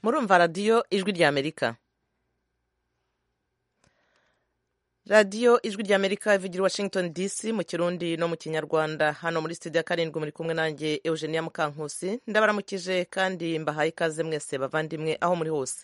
murumva radiyo ijwi ry'amerika radiyo ijwi ry'amerika ivugira i washington dc mu kirundi no mu kinyarwanda hano muri studio ya karindwi muri kumwe nanjye eugenia mukankusi ndabaramukije kandi mbahaye ikaze mwese bavandimwe aho muri hose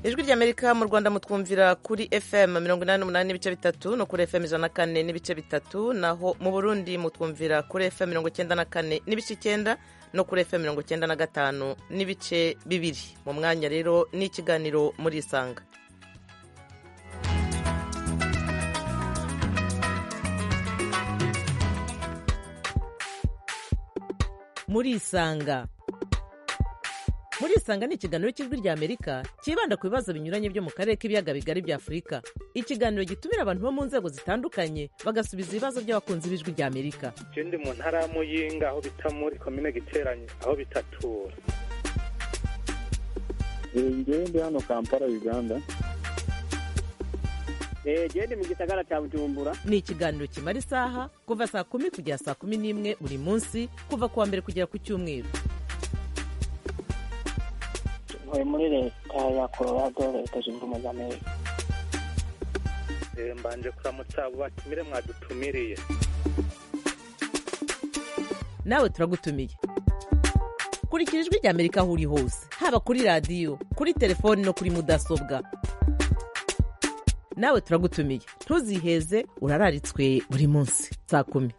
ijwi ry'amerika mu rwanda mutwumvira kuri fm mirongo inani n'umunani n'ibice bitatu no kuri fm ijana na kane n'ibice bitatu naho mu burundi mutwumvira kuri fm mirongo icyenda na kane n'ibice icyenda no kuri fm mirongo icyenda na gatanu n'ibice bibiri mu mwanya rero ni ikiganiro muri isanga muri isanga muri isanga ni ikiganiro cy'ijwi ry'amerika cyibanda ku bibazo binyuranye byo mu karere k'ibiyaga bigari bya afurika ikiganiro gitumira abantu bo mu nzego zitandukanye bagasubiza ibibazo by'abakunzi b'ijwi ry'amerika ikindi mu ntara ya muyinga aho bita muri komine giteranye aho bitatura njyewe ndi hano kampala uganda genda mu gisagara cya bujumbura ni ikiganiro kimara isaha kuva saa kumi kugera saa kumi n'imwe buri munsi kuva ku wa mbere kugera ku cyumweru ntuye muri leta ya colorado leta zunze ubumwe za amerika mbanje kuramutsa abo batumire mwadutumiriye nawe turagutumiye kurikira ijwi ry'amerika aho uri hose haba kuri radiyo kuri telefoni no kuri mudasobwa nawe turagutumiye ntuziheze urararitswe buri munsi saa kumi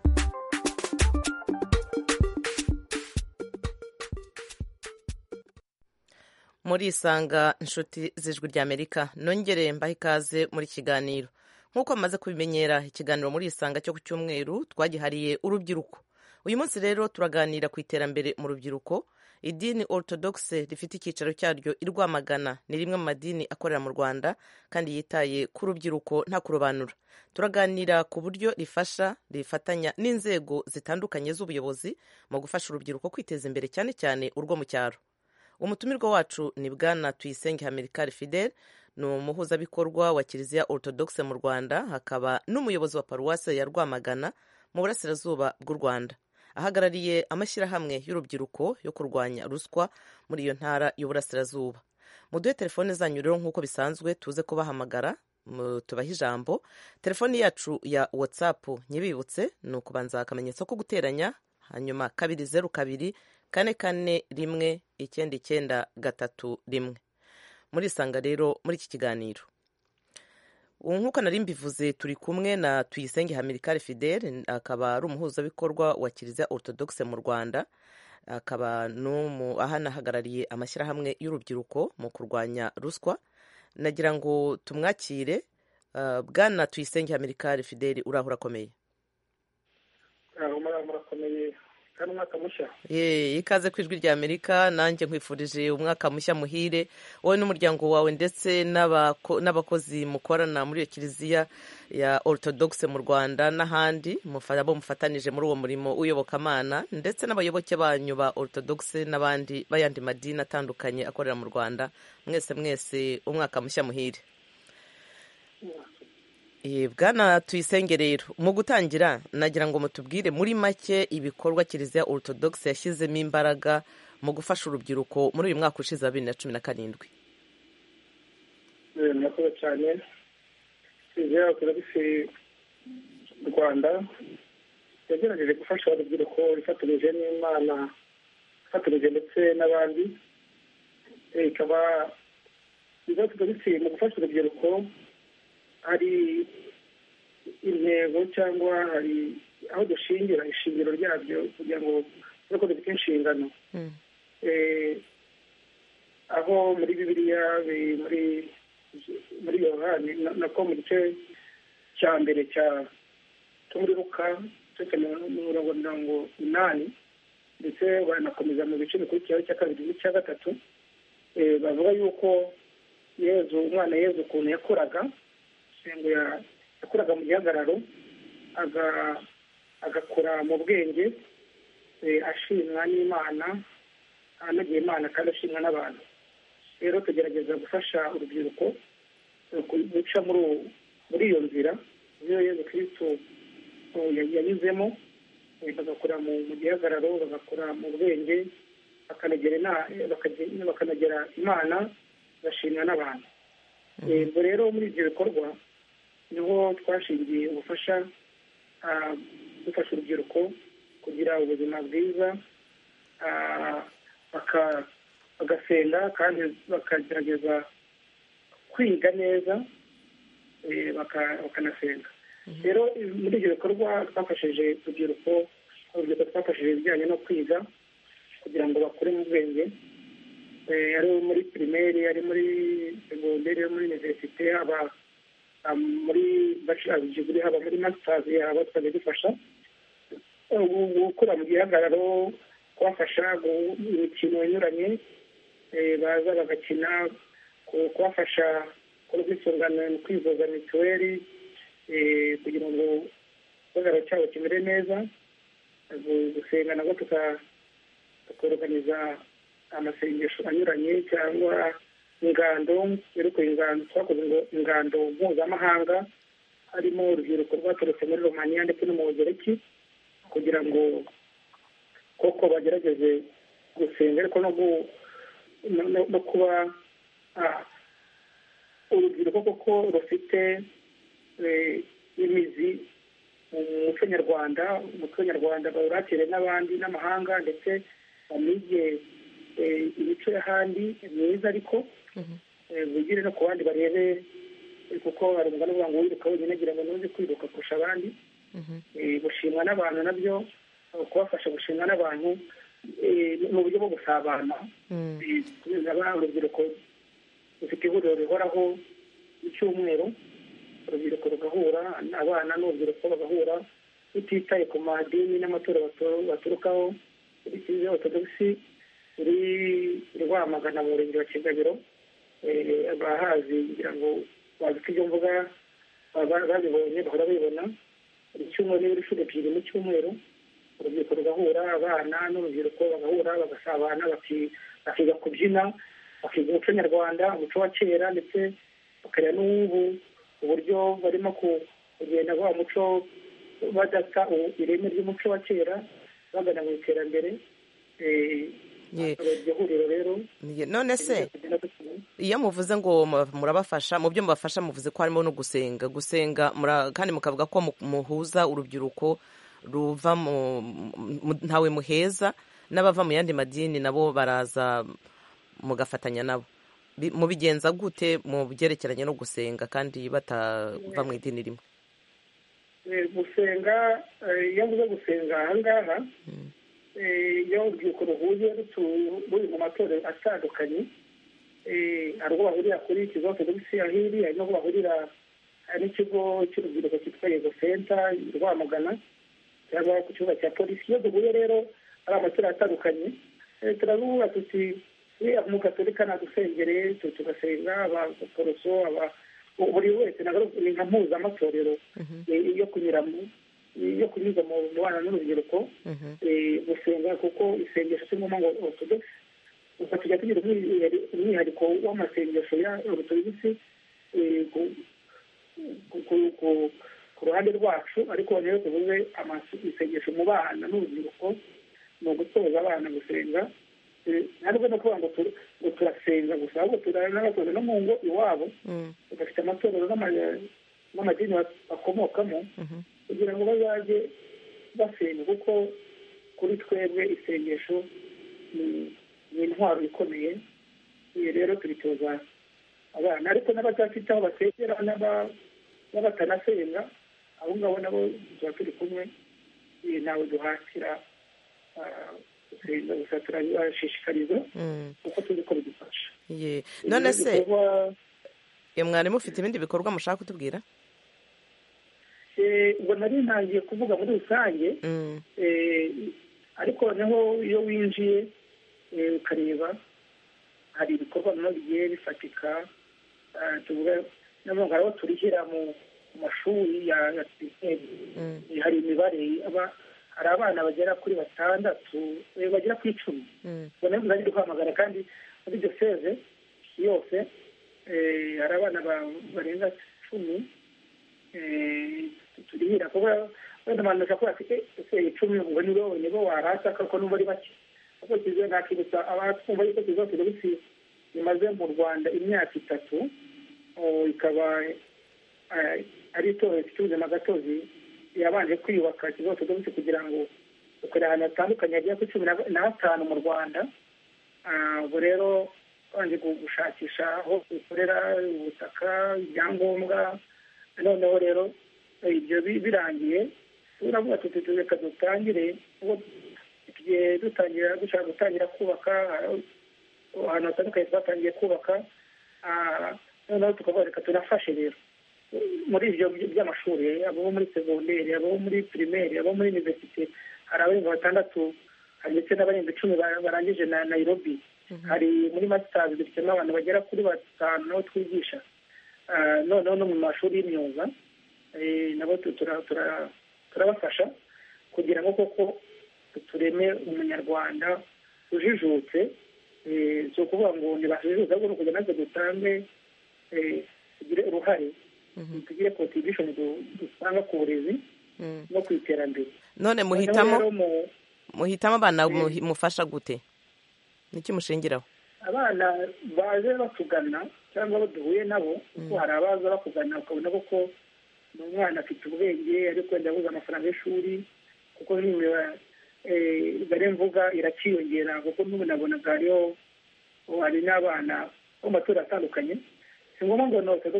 muri isanga inshuti z'ijwi ry'amerika nongere mbahe ikaze muri kiganiro nk'uko amaze kubimenyera ikiganiro muri isanga cyo ku cyumweru twagihariye urubyiruko uyu munsi rero turaganira ku iterambere mu rubyiruko idini orthodoxe rifite icyicaro cyaryo i rwamagana ni rimwe mu madini akorera mu rwanda kandi yitaye ku rubyiruko nta kurobanura turaganira ku buryo rifasha rifatanya n'inzego zitandukanye z'ubuyobozi mu gufasha urubyiruko kwiteza imbere cyane cyane urwo mu cyaro umutumirwa wacu ni bwana tuyisenge hamerikari fidel ni umuhuzabikorwa wa kiliziya orthodoxe mu rwanda hakaba n'umuyobozi wa paruwasi ya rwamagana mu burasirazuba bw'u rwanda ahagarariye amashyirahamwe y'urubyiruko yo kurwanya ruswa muri iyo ntara y'uburasirazuba muduhe telefone zanyu rero nk'uko bisanzwe tuze kubahamagara tubahe ijambo telefoni yacu ya watsapu nyibibutse ni ukubanza akamenyetso ko guteranya hanyuma kabiri zeru kabiri kane kane rimwe icyenda icyenda gatatu rimwe muri isanga rero muri iki kiganiro nk'uko nari mbivuze turi kumwe na tuyisenge hamirikari fidel akaba ari umuhuzabikorwa wa kiliziya orthodoxe mu rwanda akaba ahanahagarariye amashyirahamwe y'urubyiruko mu kurwanya ruswa nagira ngo tumwakire bwana tuyisenge hamirikari fidel uraho urakomeye umwaka mushya ikaze ku ijwi rya amerika nanjye nkwifurije umwaka mushya muhire wowe n'umuryango wawe ndetse n'abakozi mukorana muri iyo kiliziya ya orthodoxe mu rwanda n'ahandi abo mufatanije muri uwo murimo w'iyobokamana ndetse n'abayoboke banyu ba orthodoxe n'abandi b'ayandi madini atandukanye akorera mu rwanda mwese mwese umwaka mushya muhire bwana tuyisenge rero mu gutangira nagira ngo mutubwire muri make ibikorwa kiliziya orthodoxe yashyizemo imbaraga mu gufasha urubyiruko muri uyu mwaka ushize wa bibiri na cumi na karindwi murakoze cyane kiliziya orthodoxe mu rwanda yagerageje gufasha urubyiruko ifatanyije n'imana ifatanyije ndetse n'abandi ikaba kiliziya orthodoxe mu gufasha urubyiruko hari intego cyangwa hari aho dushingira ishingiro ryabyo kugira ngo tube ko dufite inshingano aho muri bibiliya muri muri yohani nako mu gice cya mbere cya tumuriruka cya mirongo mirongo inani ndetse baranakomeza mu bice bikurikiyeho cya kabiri n'icya gatatu bavuga yuko yezu umwana yezu ukuntu yakoraga ngo yakoraga mu gihagararo agakora mu bwenge ashimwa n'imana anogeye imana kandi ashimwa n'abantu rero tugerageza gufasha urubyiruko guca muri iyo nzira iyo yezu kirisito yanyuzemo bagakorera mu gihagararo bagakora mu bwenge bakanagera ina- bakage- bakanagera imana bashimwa n'abantu ubwo rero muri ibyo bikorwa niho twashingiye ubufasha ah, dufasha urubyiruko kugira ubuzima bwiza ah, baka- bagasenga kandi bakagerageza kwiga neza eh, baka- bakanasenga rero eh, muri ibyo bikorwa twafashije urubyiruko urubyiruko twafashije ibijyanye no kwiga kugira ngo bakure mu bwenge Eh, ari muri pirimeri ari muri segonderi ari muri iniverisite haba ah, muri bacirarijiguri haba muri masitazi haba twajya dufasha Eh, gu- gukura mu gihagararo kubafasha gu- mu mikino inyuranye eh, baza bagakina ku- kubafasha gukora ubwisungane mu kwivuza mituweli eh, kugira ngo igihagararo cyabo kimere neza Gu- gusenga nabwo tuka tukorganiza amasengesho anyuranye cyangwa ingando yerekeye ingando twakoze ngo ingando mpuzamahanga harimo urubyiruko rwaturutse muri romaniya ndetse no mu bugereki kugira ngo koko bagerageze gusenga ariko no gu- no- no- no kuba ah, urubyiruko koko rufite eh, imizi mu muco nyarwanda umuco nyarwanda bawurakire n'abandi n'amahanga ndetse banige eh, imico y'ahandi myiza ariko eh, bigire no ku bandi barebe eh, kuko hari umugani uvuga ngo wiruka wenyine agira ngo ntuzi kwiruka kurusha abandi Eh, gushimwa n'abantu nabyo eh, kubafasha gushimwa n'abantu eh, ni uburyo bwo gusabana Eh, tubizi abana urubyiruko rufite ihuriro rihoraho icyumweru urubyiruko rugahura abana n'urubyiruko bagahura rutitaye ku madini n'amatora batu- baturukaho muri kiliziya ortodogisi iri i rwamagana mu murenge wa kigabiro Eh, abahazi kugira ngo bazi ko ibyo mvuga baba- babibonye bahora babibona buri cyumweru n'ibiro inshuro ebyiri mu cyumweru urubyiruko rugahura abana n'urubyiruko bagahura bagasabana baki- bakiga kubyina bakiga umuco nyarwanda umuco wa kera ndetse bakareba n'uw'ubu uburyo barimo ku- kugenda wa muco badata u- ireme ry'umuco wa kera bagana mu iterambere Eh, Ye- iryo huriro rero Ye- none se kugenda dukina. iyo muvuze ngo mu- murabafasha mu byo mubafasha muvuze ko harimo no gusenga gusenga mura- kandi mukavuga ko mu- muhuza urubyiruko ruva mu mu- ntawe muheza n'abava mu yandi madini nabo baraza mugafatanya nabo Bi- mubigenza gute mu byerekeranye no gusenga kandi batava mu idini rimwe Eh, gusenga eh, iyo mvuze gusenga ahangaha eh, iyo urubyiruko ruhuye rutu- ruri mu matorero atandukanye eh, hari ubwo bahurira kuri ikigo ortodogisi ya hiri hari n'ubwo bahurira hari n'ikigo cy'urubyiruko cyitwa yego senta i rwamagana cyangwa ku kibuga cya polisi iyo duhuye rero hari amatorero atandukanye eh, turaruhura tuti uriya mugatolika nadusengere tu- tugasenga abaporoso aba buri wese nagaruka- ni nka mpuzamatorero eh, yo kunyuramo yo kunyuza mu mu bana n'urubyiruko eh, gusenga kuko isengesho cyangwa ngo orthodox gusa tujya tugira umwihari- umwihariko w'amasengesho ya orthodox eh, ku- ku- ku- ku- ku ruhande rwacu ariko rero tuvuze amasu- isengesho mu bana n'urubyiruko ni ugutoza abana gusenga Eh, ntabwo no kuvuga ngo tu- ngo turasenga gusa ahubwo turanabatoza no mu ngo iwabo bafite amatorero n'ama- n'amadini bak- bakomokamo kugira ngo bazajye basenga kuko kuri twebwe isengesho ni ni intwaro ikomeye ibi rero tubitoza abana ariko n'abatafite aho basengera n'aba- n'abatanasenga abo ngabo nabo tuba turi kumwe eh, ntawe duhatira ah, gusenga gusa turabashishikariza kuko tuzi ko bidufasha Ye. none se Ibikorwa- eh, mwari mufite ibindi bikorwa mushaka kutubwira Eh, ubwo nari ntangiye kuvuga muri rusange Mm. Eh, ariko noneho iyo winjiye eh, ukareba hari ibikorwa bimwe bigiye bifatika Ah, tuvuga noneho hari abo turihira mu mu mashuri ya ya pirimeri Eh, hari imibare aba- hari abana bagera kuri batandatu eh, bagera ku icumi ubwo nayo muzajya duhamagara kandi muri iryo seze yose eh, hari abana ba- barenga cumi turihira kuba wenda abantu bashobora kuba bafite ese icumi ngo nibo nibo warasa kuko nubwo ari bake kuko kiziwe nakibutsa abatwumva yuko kizasiga bisi bimaze mu rwanda imyaka itatu oh, ikaba eh, ari itorero rifite ubuzima gatozi yabanje kwiyubaka kizasiga bisi kugira ngo ukorera ahantu hatandukanye hagera kuri cumi na- na batanu mu rwanda Ah, ubwo rero babanje gushakisha aho bikorera ubutaka ibyangombwa noneho rero eh, ibyo bi- birangiye turavuga tuti reka dutangire ubwo tugiye dutangira dushaka gutangira kubaka ah, ahantu hatandukanye twatangiye kubaka Ah, noneho tukavuga reka tunafashe rero muri ibyo by- by'amashuri abo muri segonderi abo muri pirimeri abo muri iniverisite hari abarenga batandatu hari ndetse n'abarenga icumi ba- barangije na nairobi hari muri masitazi dufitemo abantu bagera kuri batanu nabo twigisha Ah, noneho no mu mashuri y'imyuga eh, nabo tu- tura- tura- turabafasha kugira ngo koko tureme umunyarwanda ujijutse eh, si ukuvuga ngo ntibajijuza ahubwo ni ukugira natwe dutange eh, tugire uruhare tugire contribution du- dutanga ku burezi Mm. no ku iterambere none Noneho rero muhitamo mu- muhitamo abana Mm. muhi- mufasha gute niki mushingiraho abana baje batugana cyangwa abo duhuye nabo kuko hari abaza bakugana ukabona koko ni umwana afite ubwenge ariko wenda yabuze amafaranga y'ishuri kuko n'imibare bari mvuga irakiyongera kuko n'ubu nabonaga hariho hari n'abana bo mu matorero atandukanye si ngombwa ngo nose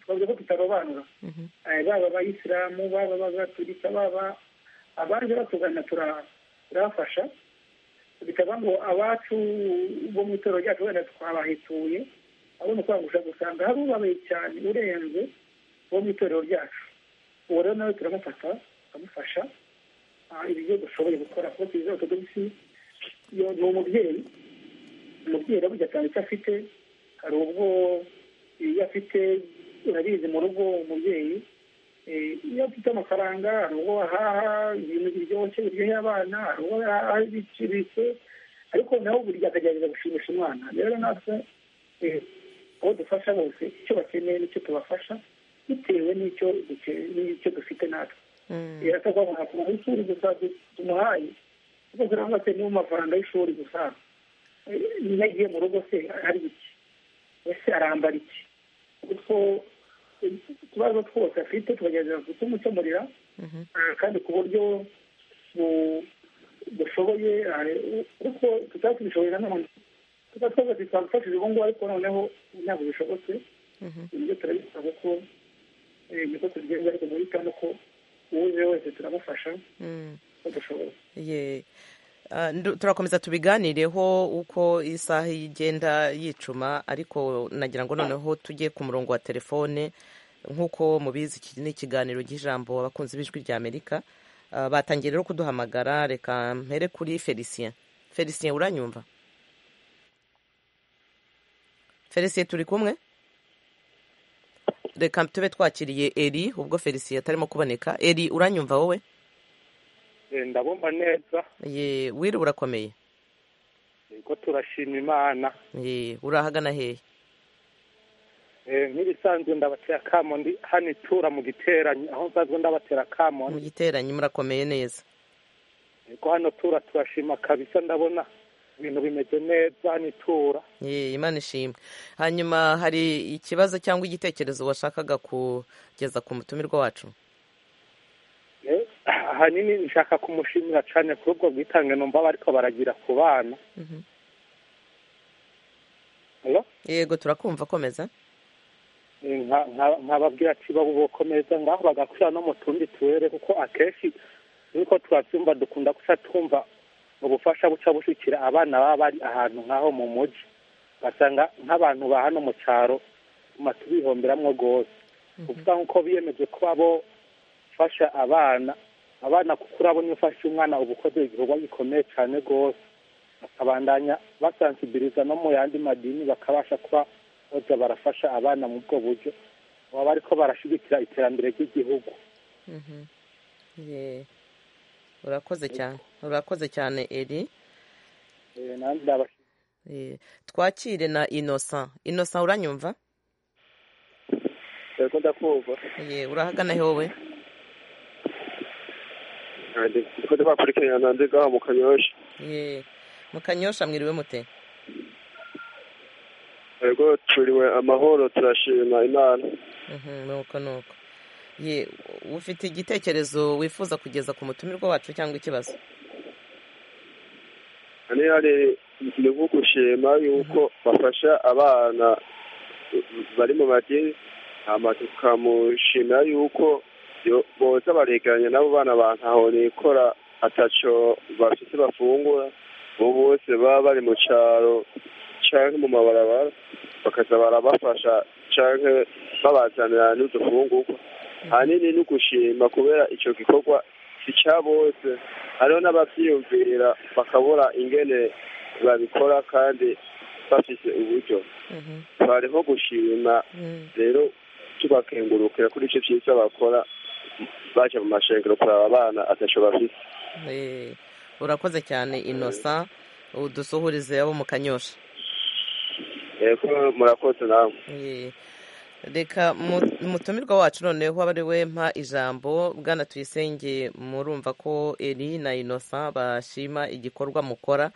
twavuze ko tutarobanura Eh, baba abayisilamu baba abagatulika baba abaje batugana tura- turabafasha bikaba ngo abacu bo mu itorero ryacu wenda twabahetuye ahubwo ni ukwangusha gusanga hari ubabaye cyane urenze wo mu itorero ryacu uwo rero nawe turamufata tukamufasha ah, ibyo dushoboye gukora kuko tuzi ortodogisi yo ni umubyeyi umubyeyi araburya cyane icyo afite hari ubwo iyo afite urabizi mu rugo umubyeyi eh, iyo afite amafaranga hari ubwo ahaha ibintu biryoshye biryoheye abana hari ubwo ahaha ibiciriritse ariko nawe burya akagerageza gushimisha umwana rero natwe eh, abo dufasha bose icyo bakeneye nicyo tubafasha bitewe n'icyo duke- n'icyo dufite natwe iratazamuha ku ishuri gusa du- tumuhaye kuko turavuga se ni mu mafaranga y'ishuri gusa Eh, niyo agiye mu rugo se hari iki ese arambara iki kuko utubazo twose afite tukagerageza kutumukemurira Ah, kandi ku buryo bu- bushoboye ah, u- kuko tutaba tubishoboye na none tuba twavuga tuti twamufashije ubu ngubu ariko noneho ntabwo bishobotse ibyo turabisaba kuko eh, niko tubigenza ariko muhitamo ko uwuje wese turamufasha Mm. uko dushoboye Ye. Ah, ndu- turakomeza tubiganireho uko isaha igenda yicuma ariko nagira ngo noneho tujye ku murongo wa telefone nk'uko mubizi iki ni ikiganiro cy'ijambo abakunzi b'ijwi rya amerika Ah, batangiye rero kuduhamagara reka mpere kuri felicien felicien uranyumva felicien turi kumwe reka tube twakiriye eri ubwo felicien atarimo kuboneka eri uranyumva wowe Eh, ndabumva neza ye wiri urakomeye ko turashima imana Ye, urahagana hehe Eh, nk'ibisanzwe ndabatera kamo ndi hano itura mu giteranyo aho nsanzwe ndabatera kamo mu giteranyi murakomeye neza ko hano tura turashima kabisa ndabona ibintu bimeze neza hano itura Ye, imana ishimwe hanyuma hari ikibazo cyangwa igitekerezo washakaga kugeza ku mutumirwa wacu Eh, ahanini nshaka kumushimira cyane kuri ubwo bwitange numva bariko baragira ku bana Hello? yego turakumva komeza Eh, nka- nka- nkababwira ati babukomeza ngaho bagakwira no mu tundi tuwere kuko akenshi niko turabyumva dukunda guca twumva ubufasha buca bushikira abana baba bari ahantu nk'aho mu muji basanga nk'abantu ba hano mu cyaro tuma tubihomberamwo rwose kuvuga nk'uko biyemeje kuba bo fasha abana abana kukura bo niyo ufashe umwana uba ukoze igikorwa gikomeye cyane rwose bakabandanya basansibiliza no mu yandi madini bakabasha kuba baza barafasha abana mu bwo buryo baba bariko barashyigikira iterambere ry'igihugu Ye, urakoze cyane urakoze cyane eri Eh, nandi ndabashimira Ye, twakire na inosa inosa uranyumva ariko ndakumva ye urahagana he wowe kandi ndiko ndabakurikirana nande ngaha mu kanyosha ye mu kanyosha mwiriwe mute ariko turiwe amahoro turashima imana Mhm, nuko nuko ye ufite igitekerezo wifuza kugeza ku mutumirwa wacu cyangwa ikibazo hano hari ni nko gushima yuko bafasha abana bari mu madini hama tukamushimira yuko yo- boza baregeranya n'abo bana bantahonikora ataco bafise bafungura bo bose baba bari mu caro canke mu mabarabara bakaza barabafasha canke babazanira n'udufungurwa hanini ni ugushima kubera ico gikorwa si ca bose hariho n'abavyiyumvira bakabura ingene babikora kandi bafise uburyo Mhm, bariho gushima mhm. rero tubakengurukira kuri icyo cyiza bakora baje mu mashengero kuraba abana ataco bafise Eh, urakoze cyane innocent udusuhurize abo mu kanyosha yego murakoze nawe Ye. reka mu- umutumirwa wacu noneho aba ari we mpa ijambo bwana tuyisenge murumva ko eri na innocent bashima igikorwa mukora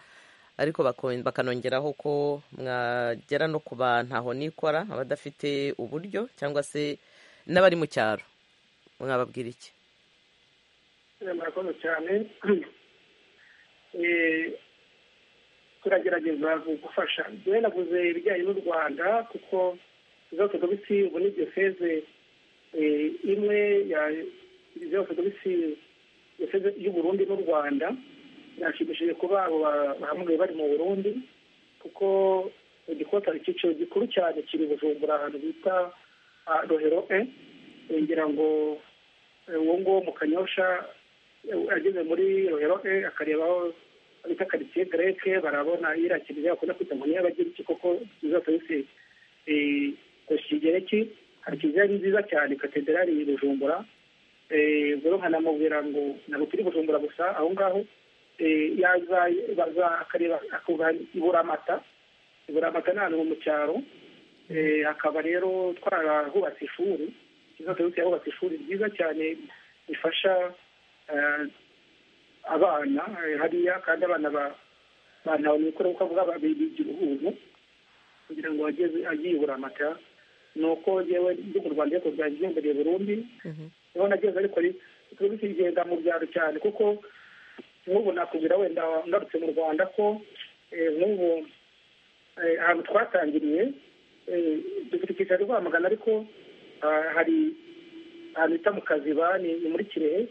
ariko bako- bakanongeraho ko mwagera no ku bantu aho nikora abadafite uburyo cyangwa se n'abari mu cyaro mwababwira iki Eh, murakoze cyane Eh, turagerageza gufasha njyewe naguze ibijyanye n'u rwanda kuko zose dogisi ubu ni diyoseze eh, imwe ya zose dogisi diyoseze y'uburundi n'u rwanda birashimishije kuba abo ba- bahamwe bari mu burundi kuko igikotari icyiciro gikuru cyane kiri bujumbura ahantu bita ah, rohero e Eh, ngira ngo eh, uwo nguwo mu kanyosha eh, ageze muri rohero e akareba aho bita karitsiye greke barabona irakiriye bakunda kwita ngo niyo abagiriki koko nziza kabisi kigereki hari kiliziya nziza cyane katedrali yi bujumbura Eh, rero nkanamubwira ngo ntabwo turi bujumbura gusa aho ngaho Eh, yaza baza akareba akuva iburamata iburamata ni ahantu mu cyaro Eh, hakaba rero twarahubatse ishuri kiliziya kabisi yahubatse ishuri ryiza cyane rifasha eh, abana eh, hariya kandi abana ba- bantawe mikoro kuko avuga ba- bigira ubu kugira ngo ageze agiyibura amata ni uko jewe ndi mu rwanda ariko byanjyembereye burundi Mhm. niho nageze ariko turi bikigenda mu byaro cyane kuko nk'ubu nakubwira wenda ngarutse mu rwanda ko eh, nk'ubu eh, ahantu twatangiriye eh, dufite icyicaro i rwamagana ariko ah, hari ahantu bita mu kaziba ni ni muri kirehe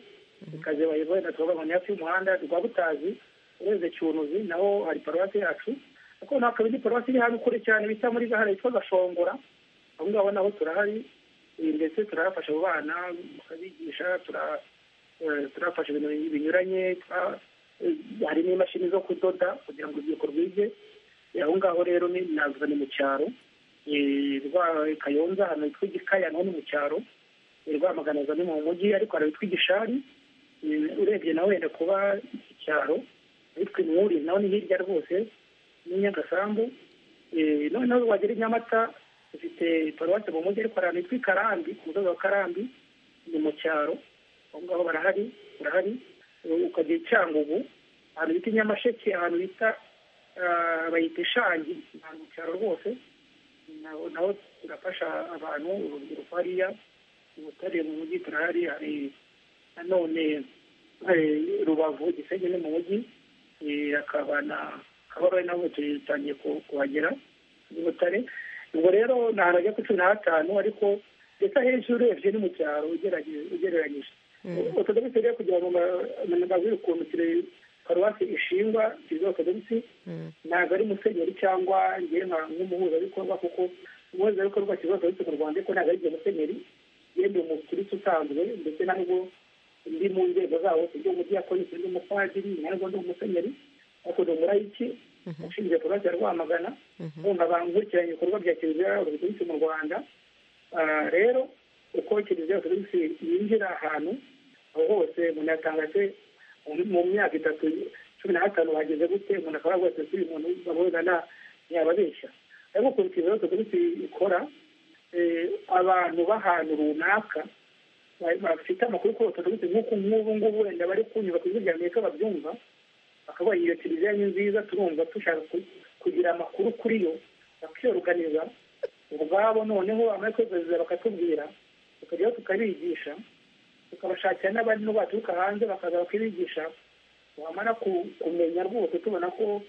ikaze bayivuye na tubabangonye hafi y'umuhanda rwa butazi urenze cyunuzi naho hari paruwasi yacu ariko ntabwo indi paruwasi iri hano kure cyane bita muri gahara yitwa gashongora aho ngaho naho turahari eh, ndetse turahafasha abo bana tukabigisha tura- eh, turafasha ibintu binyuranye twa- eh, hari n'imashini zo kudoda kugira ngo urubyiruko rwige Eh, aho ngaho rero ni navuga ni mu cyaro Eh, rwa kayonza ahantu hitwa igikaya naho ni mu cyaro Eh, rwamagana aza ni mu mujyi ariko hari ahitwa igishari Mm, urebye nawe wenda kuba icyaro witwa inwuri nawe ni hirya rwose ni nyagasambu Eh, noneho wagera i nyamata ifite paruwasi mu mujyi ariko hari ahantu hitwa i karambi ku musozi wa karambi ni mu cyaro aho ngaho barahari barahari Eh, ukagera i cyangugu ahantu bita i nyamasheke ahantu bita ah, bayita ishangi ni ahantu mu cyaro rwose naho naho turafasha abantu urubyiruko hariya i butare mu mujyi turahari hari nanone eh, rubavu gisenyi ni mu mujyi eh, hakaba na kabarore naho tutangiye ku- kuhagera i butare ubwo rero ni ahantu hajya kuri cumi na hatanu ariko ndetse ahenshi urebye ni mu cyaro ugerage- ugereranyije ortodogisi rero kugira ngo mabwire ukuntu kire- paruwasi ishingwa kiriziya ortodogisi Mhm. ntabwo ari musenyeri cyangwa ngewe nka nk'umuhuzabikorwa kuko umuhuzabikorwa kibazo uretse mu rwanda ariko ntabwo ari igihe musenyeri yemwe mu kirisi usanzwe ndetse nubwo ndi mu nzego zawo ndi umudiyakoni ndi umupadiri ntabwo ndi umusenyeri ariko ni umurayiki ushinzwe paruwasi ya rwamagana urumva bankurikiranye ibikorwa bya kiliziya ortodogisi mu rwanda Ah, rero uko kiliziya ortodogisi yinjira ahantu aho hose umuntu yatanga se mu- mu myaka itatu cumi na gatanu bageze gute umuntu akaba rwose si umuntu bamuhura na ntiyababeshya ariko ukuntu kiliziya ortodogisi ikora abantu b'ahantu runaka bafite amakuru ko batadutse nk'uko nk'ubu ngubu wenda bari kunyura ku ijwi rya amerika babyumva bakabaha iyo televiziyo ni nziza turumva dushaka kugira amakuru kuri yo bakiyoruganiza ubwabo noneho amahirwe yose bakatubwira tukajyaho tukabigisha tukabashakira n'abandi baturuka hanze bakaza bakibigisha wamara kumenya rwose tubona ko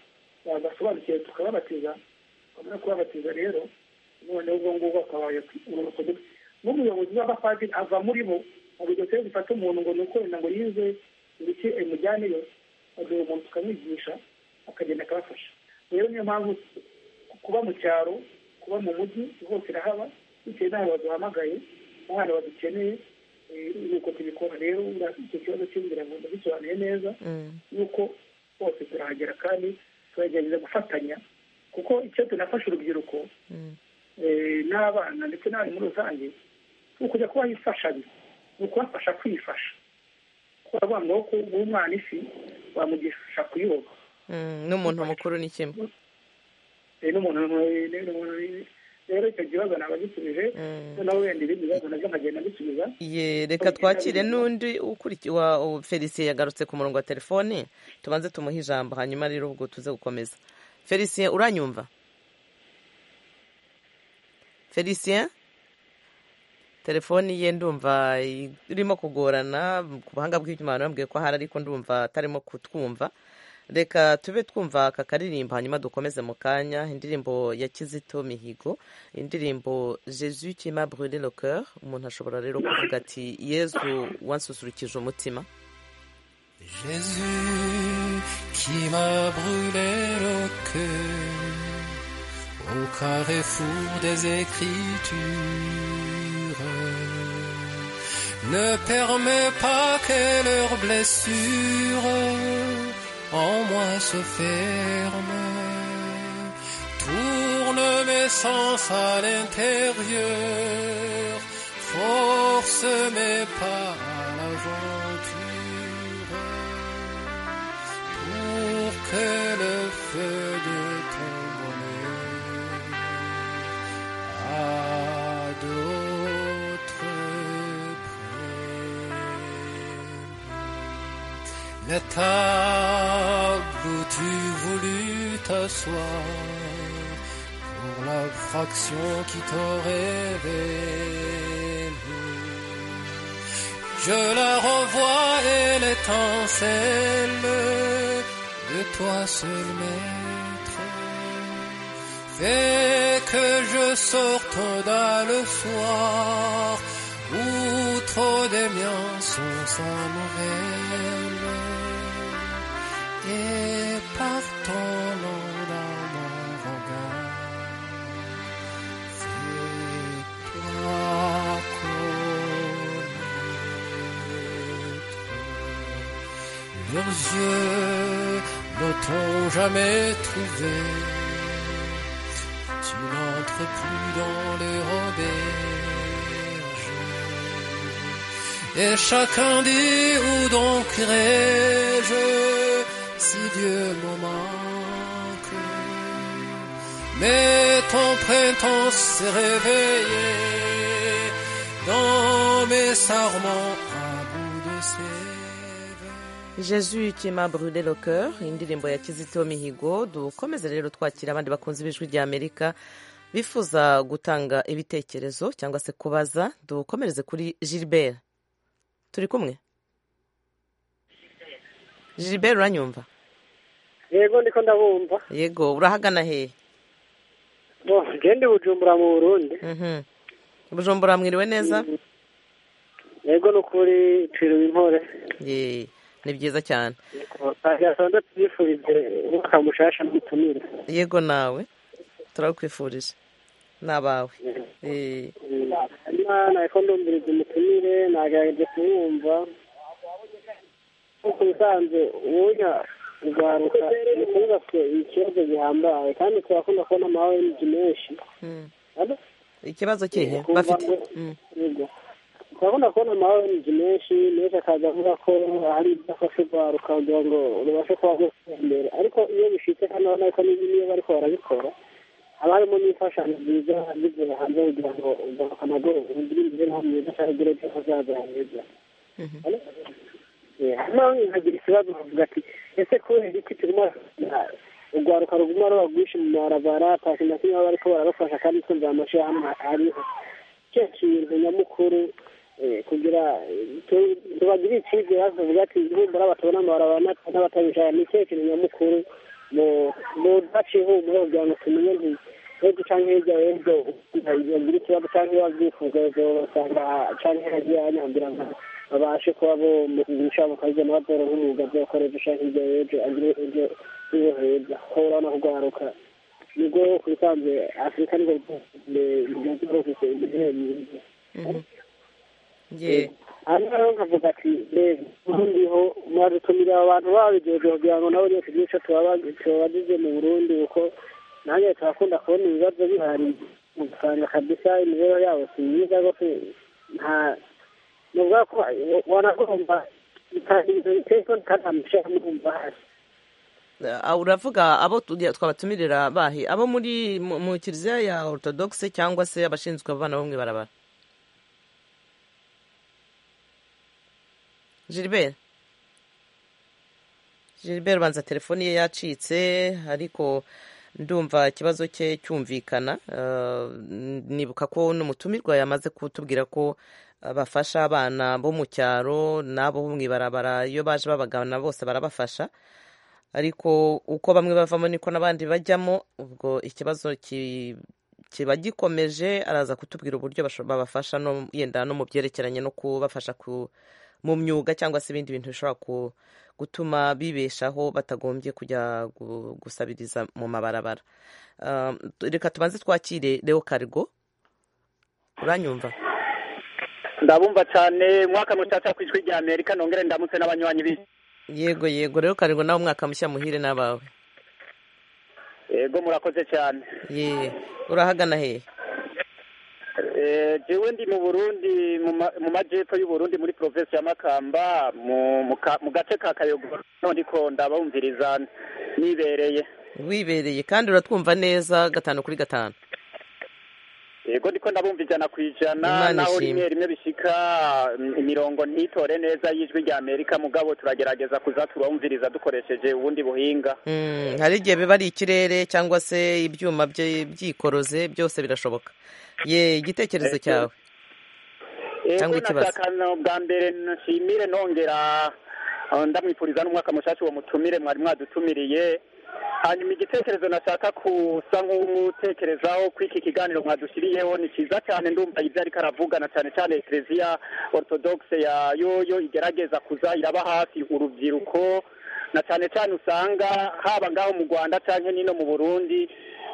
basobanukiwe tukababatiza twamara kubabatiza rero noneho ubwo ngubwo akabaye n'umuyobozi w'abapadiri ava muri bo ntabwo iyo zifata umuntu ngo ni uko wenda ngo yize ibiki imujyaneyo agira umuntu tukamwigisha akagenda akabafasha rero niyo mpamvu kuba mu cyaro kuba mu mujyi hose irahaba bitewe n'ahantu baduhamagaye n'ahantu badukeneye nuko tubikora rero icyo kibazo cy'inzira ngo ndabisobanuye neza yuko bose turahagera kandi turagerageza gufatanya kuko icyo tunafasha urubyiruko n'abana ndetse n'abari muri rusange ni ukujya kubaha imfashanyo ni ukubafasha kwifasha kuko bavuga ngo guha umwana ifi wamugisha kuyoga n'umuntu mukuru ni kimwe n'umuntu rero icyo kibazo ntabwo agisubije noneho wenda ibindi bibazo nabyo nkagenda mbisubiza reka twakire n'undi ukurikiwa felicien yagarutse ku murongo wa telefone tubanze tumuhe ijambo hanyuma rero ubwo tuze gukomeza felicien uranyumva felicien telefoni ye ndumva irimo kugorana ku buhanga bw'ibyuma bambwiye ko ahari ariko ndumva atarimo kutwumva reka tube twumva aka karirimbo hanyuma dukomeze mu kanya indirimbo ya kizito mihigo indirimbo jesu kima brûle le coeur umuntu ashobora rero kuvuga ati yezu wansusurukije umutima Jésus qui m'a brûlé le cœur au carrefour des écritures. Ne permet pas que leurs blessures en moi se ferment. Tourne mes sens à l'intérieur, force mes pas à l'aventure, pour que le feu de ton à d'autres près. La table où tu voulus t'asseoir pour la fraction qui t'aurait révélé. Je la revois et l'étincelle de toi seul maître fait que je sorte dans le soir où trop des miens sont sans nouvelle et par ton nom dans mon regard c'est toi connaître leurs yeux ne t'ont jamais trouvé tu n'entres plus dans les auberges. Et chacun dit où donc irai-je si Dieu me manque. Mais ton printemps s'est réveillé dans mes sarments à bout de ses jesu kima brûle le coeur indirimbo ya kizito mihigo dukomeze rero twakira abandi bakunzi b'ijwi rya amerika bifuza gutanga ibitekerezo cyangwa se kubaza dukomereze kuri gilbert turi kumwe gilbert uranyumva yego ndiko ndabumva yego urahagana hehe Bo, gende bujumbura mu burundi Mhm. bujumbura mwiriwe neza yego ni ukuri twiriwe impore Yee, ni byiza cyane yasanze tubifurize umwaka mushasha n'ubutumire yego nawe turakwifurije ni abawe Eh, imana ko ndumviriza umutumire nagerageje kumwumva nk'uko bisanzwe ubunya ugaruka ni ukuvuga ko ikibazo gihambaye kandi turakunda kubona amahoro y'inzu menshi mm. Ado? ikibazo kihe Kumva bafite ngo- Mm, Yego. turabona kubona amahoro y'inzu menshi menshi akaza avuga ko hari ibyo afashe urwaruka kugira ngo rubashe kuba rwose imbere ariko iyo bishitse hano urabona ko n'iyo bari ko barabikora haba harimo n'imfashanyo nziza zivuye hanze kugira ngo ugaruka amaguru ugire imibereho myiza cyangwa ugire ejo hazaza heza hano nkagira ikibazo bavuga ati ese kubera iki turimo urwaruka ruguma ruba rwinshi mu marabara pasi na kimwe baba bariko barabafasha kandi twumva amashyirahamwe ariho cyo kintu nyamukuru eh, kugira tubagire icyizere hafi tuvuga ati ihumura batabona amabarabara n'at- n'abatabishaka ni cyo kintu nyamukuru mu mu daci ihumure kugira ngo tumenye nti ejo canke hirya y'ejo bagira ikibazo canke babyifuza bazobasanga canke hagiye hanyambira nka babashe kuba bo mu kigero cyabo bakajya n'abadoronka umwuga byakora ejo canke hirya y'ejo agire ejo iyo heza hora no kugaruka nibwo kubisanzwe afurika nibwo byoroshye imibereho myiza ye hanyuma rero nkavuga ati reba uburindiho muradutumira abantu babigejeje kugira ngo nabo nyine tugire icyo tubaba- tubabagize mu burundi kuko nanjye turakunda kubona ibibazo bihari ugasanga kabisa imibereho yabo si myiza rwose nta ni ubwa ko wanagomba itangizo iteko ntikanamushyira murumva hasi Ah, uravuga abo tugiye- twabatumirira bahe abo muri mu mu kiliziya ya orthodoxe cyangwa se abashinzwe abana bo mu ibarabara gilbert gilbert ubanza telefoni ye yacitse ariko ndumva ikibazo cye cyumvikana Ah, nibuka ko n'umutumirwa yamaze kutubwira ko ah, bafasha abana bo mu cyaro n'abo mu ibarabara iyo baje babagana bose barabafasha ariko uko bamwe bavamo niko n'abandi bajyamo ubwo ikibazo ki- kiba gikomeje araza kutubwira uburyo basho- babafasha no yenda no mu byerekeranye no kubafasha ku- mu myuga cyangwa se ibindi bintu bishobora ku- gutuma bibeshaho batagombye kujya gu- gusabiriza mu mabarabara Ah, reka tubanze twakire leo karigo uranyumva ndabumva cyane mwaka mucaca ku ijwi rya amerika nongere ndamutse n'abanywanyi bi yego yego leo karigo nawe umwaka mushya muhire n'abawe yego murakoze cyane ye urahagana hehe Eh, jewe ndi mu burundi mu ma- mu majyepfo y'uburundi muri provinsi ya makamba mu mu ka- mu gace ka kayogoro niho ndiko ndabumviriza nibereye wibereye kandi uratwumva neza gatanu kuri gatanu yego ndiko ndabumva ijana ku ijana Imana naho ishimwe. rimwe rimwe bishika mm, imirongo ntitore neza y'ijwi rya amerika mugabo turagerageza kuza turumviriza dukoresheje ubundi buhinga Mm, hari igihe biba ari ikirere cyangwa se ibyuma bye- byikoroze byose birashoboka ye igitekerezo Eh, cyawe cyangwa Ego ikibazo. nashaka no bwa mbere nshimire nongera eh, ndamwifuriza n'umwaka mushasha uwo mutumire mwari mwadutumiriye hanyuma igitekerezo nashaka kusa nk'umutekerezaho ko iki kiganiro mwadushiriyeho ni cyiza cyane ndumva ibyo ariko aravugana cyane cyane ekereziya orthodoxe ya yoyo igerageza kuza iraba hafi urubyiruko na cyane cyane usanga haba ngaho mu rwanda cyangwa n'ino mu burundi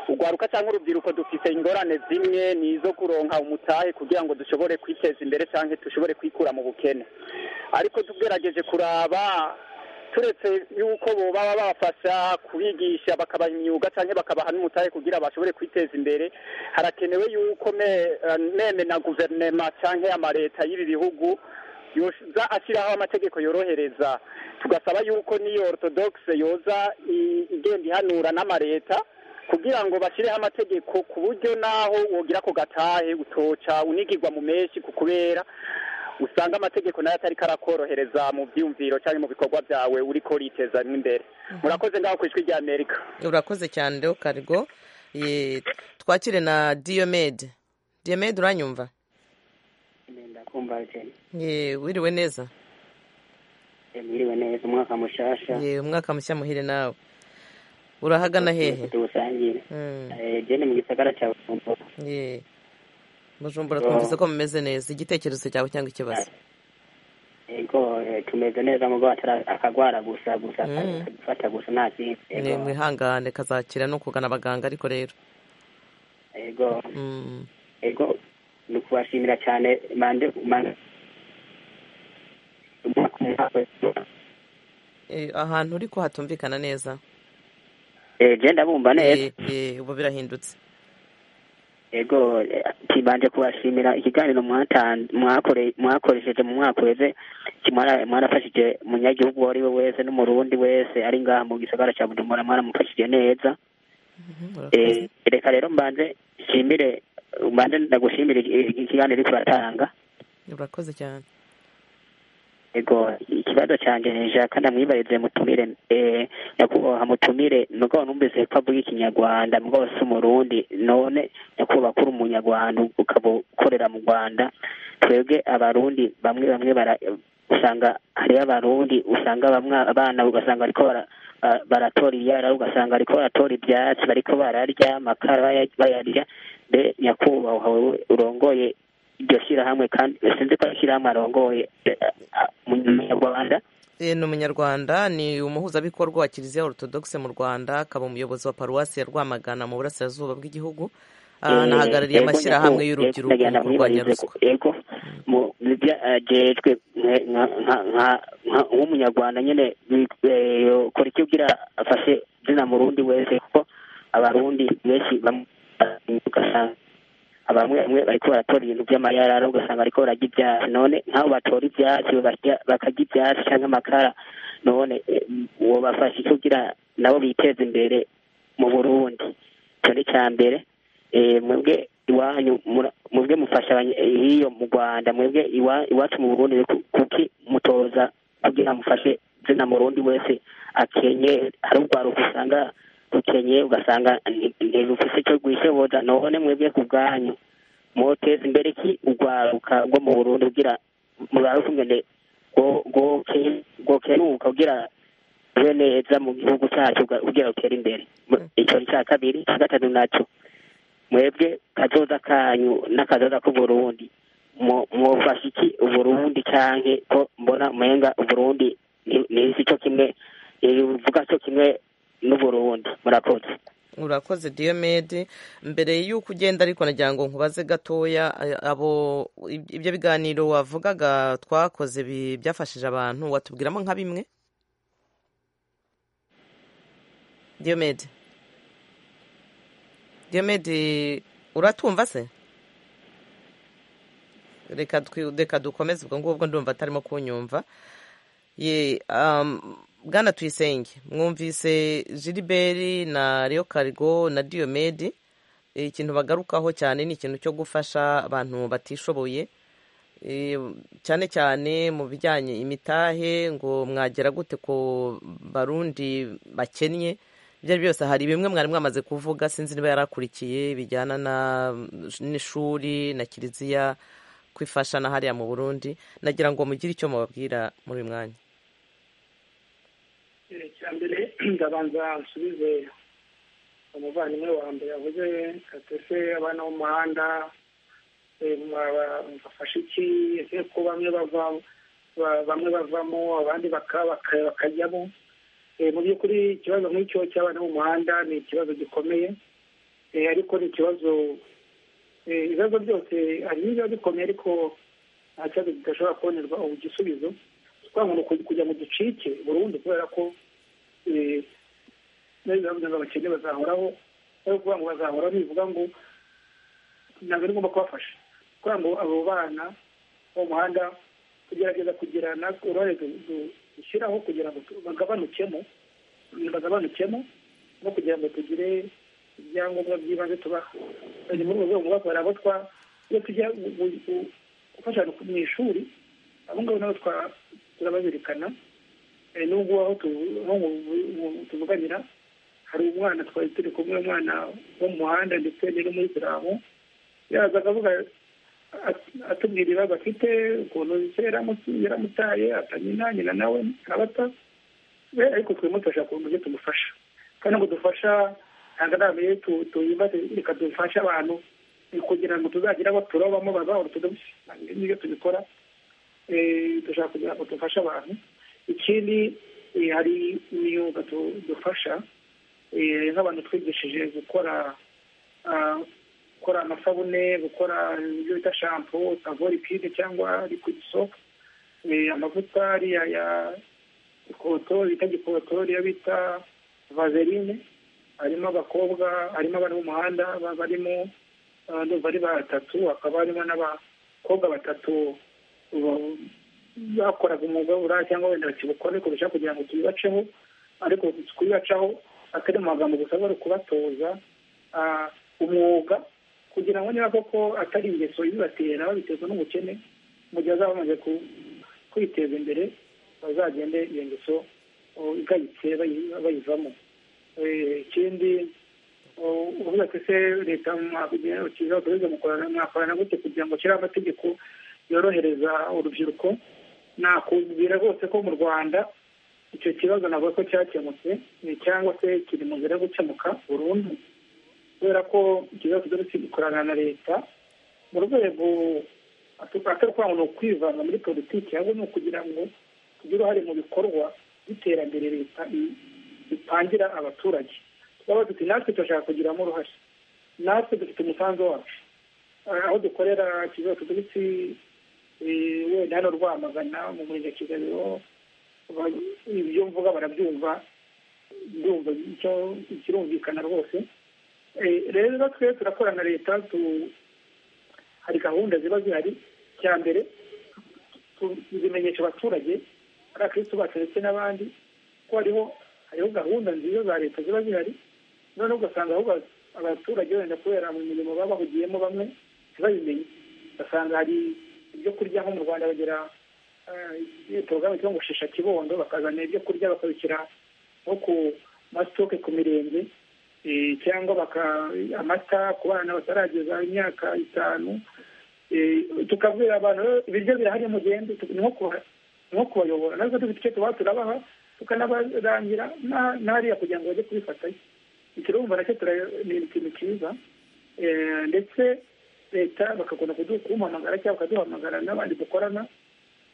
urwaruka cyangwa urubyiruko dufite ingorane zimwe ni izo kuronka umutahe kugira ngo dushobore kwiteza imbere cyangwa dushobore kwikura mu bukene ariko tugerageje kuraba turetse yuko baba babafasha kubigisha bakabaha imyuga cyangwa bakabaha n'umutahe kugira bashobore kwiteza imbere harakenewe yuko me- eh, meme na guverinema cyangwa amaleta y'ibi bihugu yoza ashyiraho amategeko yorohereza tugasaba yuko n'iyo orthodoxe yoza i- igenda ihanura n'amaleta kugira ngo bashyireho amategeko ku buryo naho wogira ku gatahe utoca unigirwa mu menshi ku kubera usanga amategeko nayo atari karakorohereza mu byiyumviro cyangwa mu bikorwa byawe uriko uritezamo imbere murakoze ngaho ku ijwi rya amerika urakoze cyane reo karigo ye twakire na diomede diomede uranyumva ndakumva cyane ye wiriwe neza mwiriwe neza umwaka mushasha ye umwaka mushya muhire nawe urahagana hehe tuwusangire Mm, jene mu gisagara cya bujumbura ye bujumbura Yo. twumvise ko mumeze neza igitekerezo cyawe cyangwa ikibazo yego eh, tumeze neza mugabo atari akagwara gusa gusa Mm. aka- akadufata gusa nta kindi ni yego mwihangane kazakira no kugana abaganga ariko rero yego Mm, yego ni ukubashimira cyane mande mande umwaka umwaka eh, ahantu uri ko hatumvikana neza Eh, je ndabumva neza Ye- ye, ubu birahindutse yego eh, kibanje kubashimira ikiganiro mwatan- mwakore- mwakoresheje mu mwaka uheze kimwara- mwarafashije umunyagihugu uwo ari we wese n'umurundi wese ari ngaha mu gisagara cya bujumbura mwaramufashije neza reka rero mbanze nshimire mbanze ndagushimire ikiganiro uri kubatanga urakoze cyane ego ikibazo cyanjye nshaka namwibarize mutumire eh, nyakubahwa mutumire mugabo numvise ko avuga ikinyarwanda mugabo si umurundi none nyakubahwa kuri umunyarwanda ukaba ukorera mu rwanda twebwe abarundi bamwe bamwe bara usanga hariyo abarundi usanga bamwe abana ugasanga bariko bara ah, baratora iyara ugasanga bariko baratora ibyatsi bariko bararya amakara baya- bayarya mbe nyakubahwa wewe urongoye iryo shyirahamwe kandi sinzi ko shyirahamwe arongoye umunyarwanda Eh, ni umunyarwanda ni umuhuzabikorwa wa kiliziya orthodoxe mu rwanda akaba umuyobozi wa paruwasi ya rwamagana mu burasirazuba bw'igihugu Ah, anahagarariye amashyirahamwe y'urubyiruko mu kurwanya ruswa yego mu- mu bya- eh, jejwe mwe- nka- nka- nka- nka- nk'umunyarwanda nyine bi- eh, kora icyo ugira afashe zina murundi wese kuko abarundi benshi bam- ugasanga abamwe bamwe bariko baratora ibintu by'amayarara ugasanga bariko bararya ibyatsi none nk'abo batora ibyatsi barya- bakarya ibyatsi cyangwa amakara none eh, wobafasha icyo ugira nabo biteza imbere mu burundi icyo ni cya mbere Eh, mwebwe iwanyu mura- mwebwe mufasha abanye- eh, hiyo mu rwanda mwebwe iwa- iwacu mu burundi ku- kuki mutoza kugira mufashe zina murundi wese akenye hari urwaruka usanga rukenye ugasanga nti- ntirufise icyo rwishoboza none mwebwe ku bwanyu mwoteza imbere ki urwaruka rwo mu burundi kugira muraruka ingene rwo- rwoke- rwokeruka kugira rube neza mu gihugu cyacu kugira- kugira rutere imbere Mu- icyo ni icya kabiri icya gatatu nacyo mwebwe kazoza kanyu n'akazoza k'uburundi mu- mwofasha iki uburundi canke ko mbona umenga uburundi ni- nisi co kimwe ivuga co kimwe n'uburundi murakoze urakoze diyomedi mbere y'uko ugenda ariko nagira ngo nkubaze gatoya eh, abo ibyo biganiro wavugaga twakoze bi- byafashije abantu watubwiramo nka bimwe diyomedi diyomedi uratwumva se reka twi- reka dukomeze ubwo ngubwo ndumva atarimo kunyumva ye um, bwana tuyisenge mwumvise jiliberi na Leo karigo na diyomedi ikintu bagarukaho cyane ni ikintu cyo gufasha abantu batishoboye Eh, cyane cyane mu bijyanye imitahe ngo mwagera gute ku barundi bakennye ibyo ari byo byose hari bimwe mwari mwamaze kuvuga sinzi niba yarakurikiye bijyana na- n'ishuri na kiliziya kwifashana hariya mu burundi nagira ngo mugire icyo mubabwira muri uyu mwanya Eh, icya mbere ndabanza nsubize umuvandimwe wa mbere yavuze katese abana bo mu muhanda eh, mwaba- mbafasha iki ese ko bamwe bava ba- bamwe bavamo abandi baka- baka- bakajyamo Eh, mu by'ukuri ikibazo nk'icyo cy'abana bo mu muhanda ni ikibazo gikomeye Eh, ariko ni ikibazo eh, ibibazo byose hari n'ibiba bikomeye ariko nta kibazo kidashobora kubonerwa ubu gisubizo twanga ni uku- kugira ngo ducike burundu kubera ko eh, neza bavuga abakene bazahoraho ari ukuvuga ngo bazahoraho bivuga ngo ntabwo ari ngombwa kubafasha kugira ngo abo bana bo mu muhanda tugerageza kugira natwe uruhare du- du- dushyiraho kugira ngo tu- bagabanukemo bagabanukemo no kugira ngo tugire ibyangombwa by'ibanze tubaha Ni muri urwo rwego bakorera abo twa iyo tujya gu- gu- gu- gufashanya mu ishuri abo ngabo nabo twa- turabazirikana Eh, nubwo aho tu- aho mu- mu- tuvuganira hari umwana twari turi kumwe umwana wo mu muhanda ndetse n'umuyisilamu yaza akavuga at- atubwira ibibazo afite ukuntu se yaramu- yaramutaye atanyina nyina nawe arabata we ariko twimufasha ku buryo tumufasha kandi ngo dufasha ntabwo ari abaye tu- tuyibate reka dufashe abantu eh, kugira ngo tuzagire abo turobamo baba orthodox nibyo tubikora Eh, dushaka kugira ngo dufashe abantu ikindi eh, hari imyuga tu- dufasha eh, nk'abantu twigishije gukora ah, gukora amasabune gukora ibyo bita shampo savori pide cyangwa liquid soap eh, amavuta ariya ya gikotori bita gikotori iyo bita vaseline harimo abakobwa harimo abari mu muhanda ba- barimo ah, ndumva ari batatu hakaba harimo n'abakobwa batatu ba- bakoraga umwuga w'uburaya cyangwa wenda bakiwukora ariko dushaka kugira ngo tubibaceho ariko kubibacaho atari mu magambo gusa bari kubatoza umwuga kugira ngo niba koko atari ingeso ibibatera babiterwa n'ubukene mu gihe bazaba bamaze kwiteza imbere bazagende iyo ngeso igayitse bayivamo ikindi uvuga ko ese leta kiza mwakorana gutya kugira ngo nshyire amategeko yorohereza urubyiruko nakubwira rwose ko mu rwanda icyo kibazo navuga ko cyakemutse cyangwa se kiri mu nzira yo gukemuka burundu kubera ko ikibazo tugarutse gikorana na leta mu rwego atari ukuvuga ni ukwivanga muri politiki ahubwo ni ukugira ngo tugire uruhare mu bikorwa by'iterambere leta itangira abaturage turaba duti natwe turashaka kugiramo uruhare natwe dufite umusanzu wacu aho dukorera ikibazo tugarutse wenda hano rwamagana mu murenge kigali ibyo mvuga barabyumva byumva ikirumvikana rwose rero twe turakora na leta hari gahunda ziba zihari cya mbere tuzimenyesha abaturage ari abakirisitu bacu ndetse n'abandi ko hariho hariho gahunda nziza za leta ziba zihari noneho ugasanga ahubwo abaturage wenda kubera mu mirimo baba bahugiyemo bamwe ntibabimenye ugasanga hari ibyo kurya nko mu rwanda bagera porogaramu cyangwa gushisha kibondo bakazana ibyo kurya bakabishyira nko ku masitoke ku mirenge cyangwa amata ku bana batarageza imyaka itanu tukabwira abantu ibiryo birahari mugende nko kubayobora natwe dufite icyo tuba turabaha tukanabarangira n'ahariya kugira ngo bajye kubifatayo ikirumva nacyo ni ikintu cyiza ndetse leta bakakunda kuduhamagara cyangwa bakaduhamagara n'abandi dukorana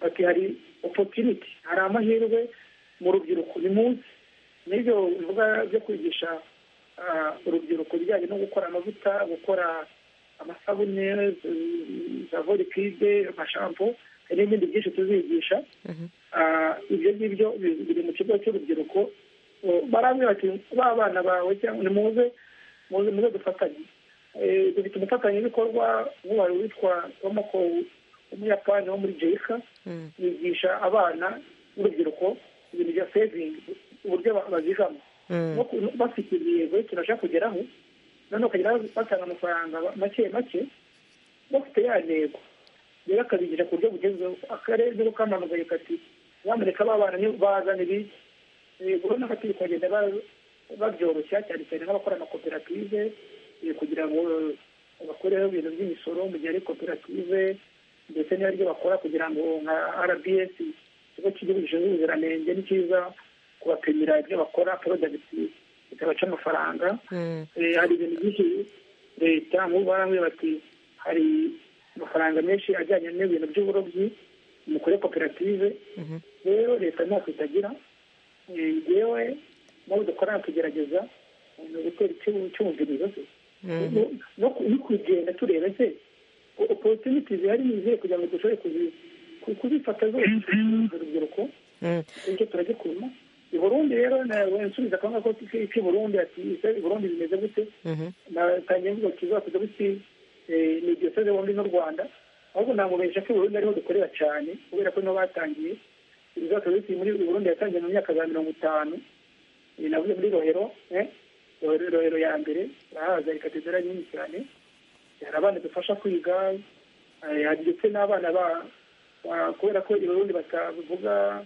bati hari opotuniti hari amahirwe mu rubyiruko ni munsi n'ibyo bivuga byo kwigisha urubyiruko ibijyanye no gukora amavuta gukora amasabune za vorikide amashampo hari n'ibindi byinshi tuzigisha ibyo ngibyo biri mu kigo cy'urubyiruko barambwira bati ba bana bawe cyangwa ni muze muze dufatanye dufite umufatanyabikorwa nk'uwari witwa tomoko umuyapani wo muri jayika yigisha abana n'urubyiruko ibintu bya sevingi uburyo bazijamo bafite intego turashaka kugeraho noneho ukagera batanga amafaranga make make bafite ya ntego rero akabigisha ku buryo bugezweho akarere kamanukaye kati bamureka bana bazana ibiki urabona ko turi kugenda babyoroshya cyane cyane nk'abakora amakoperative kugira ngo bakoreho ibintu by'imisoro mu gihe ari koperative ndetse n'ibyo bakora kugira ngo nka rbs ikigo cy'igihugu gishinzwe ubuziranenge ni cyiza kubapimira ibyo bakora porodagiti ikabaca amafaranga hari ibintu byinshi leta nk'ubu barambwira bati hari amafaranga menshi ajyanye n'ibintu by'uburobyi mukore koperative rero leta ntacyo itagira yewe nabo dukora tugerageza ni ugutera icyumvirizo se no kugenda tureba se opotuniti zihari ni izihe kugira ngo dushobore kuzifata zose urubyiruko ibyo turagikunda i burundi rero nsubiza akantu ko iki burundi ati i burundi bimeze gute natangiye mvuga kizakuza gutya ni diyoseze bombi n'u rwanda ahubwo namubesha ko i burundi ariho dukorera cyane kubera ko niho batangiye ibizakuza gutya muri burundi yatangiye mu myaka za mirongo itanu navuze muri rohero rohero ya mbere arahaza ikatedera nini cyane hari abana dufasha kwiga hari ndetse n'abana ba kubera ko Burundi batavuga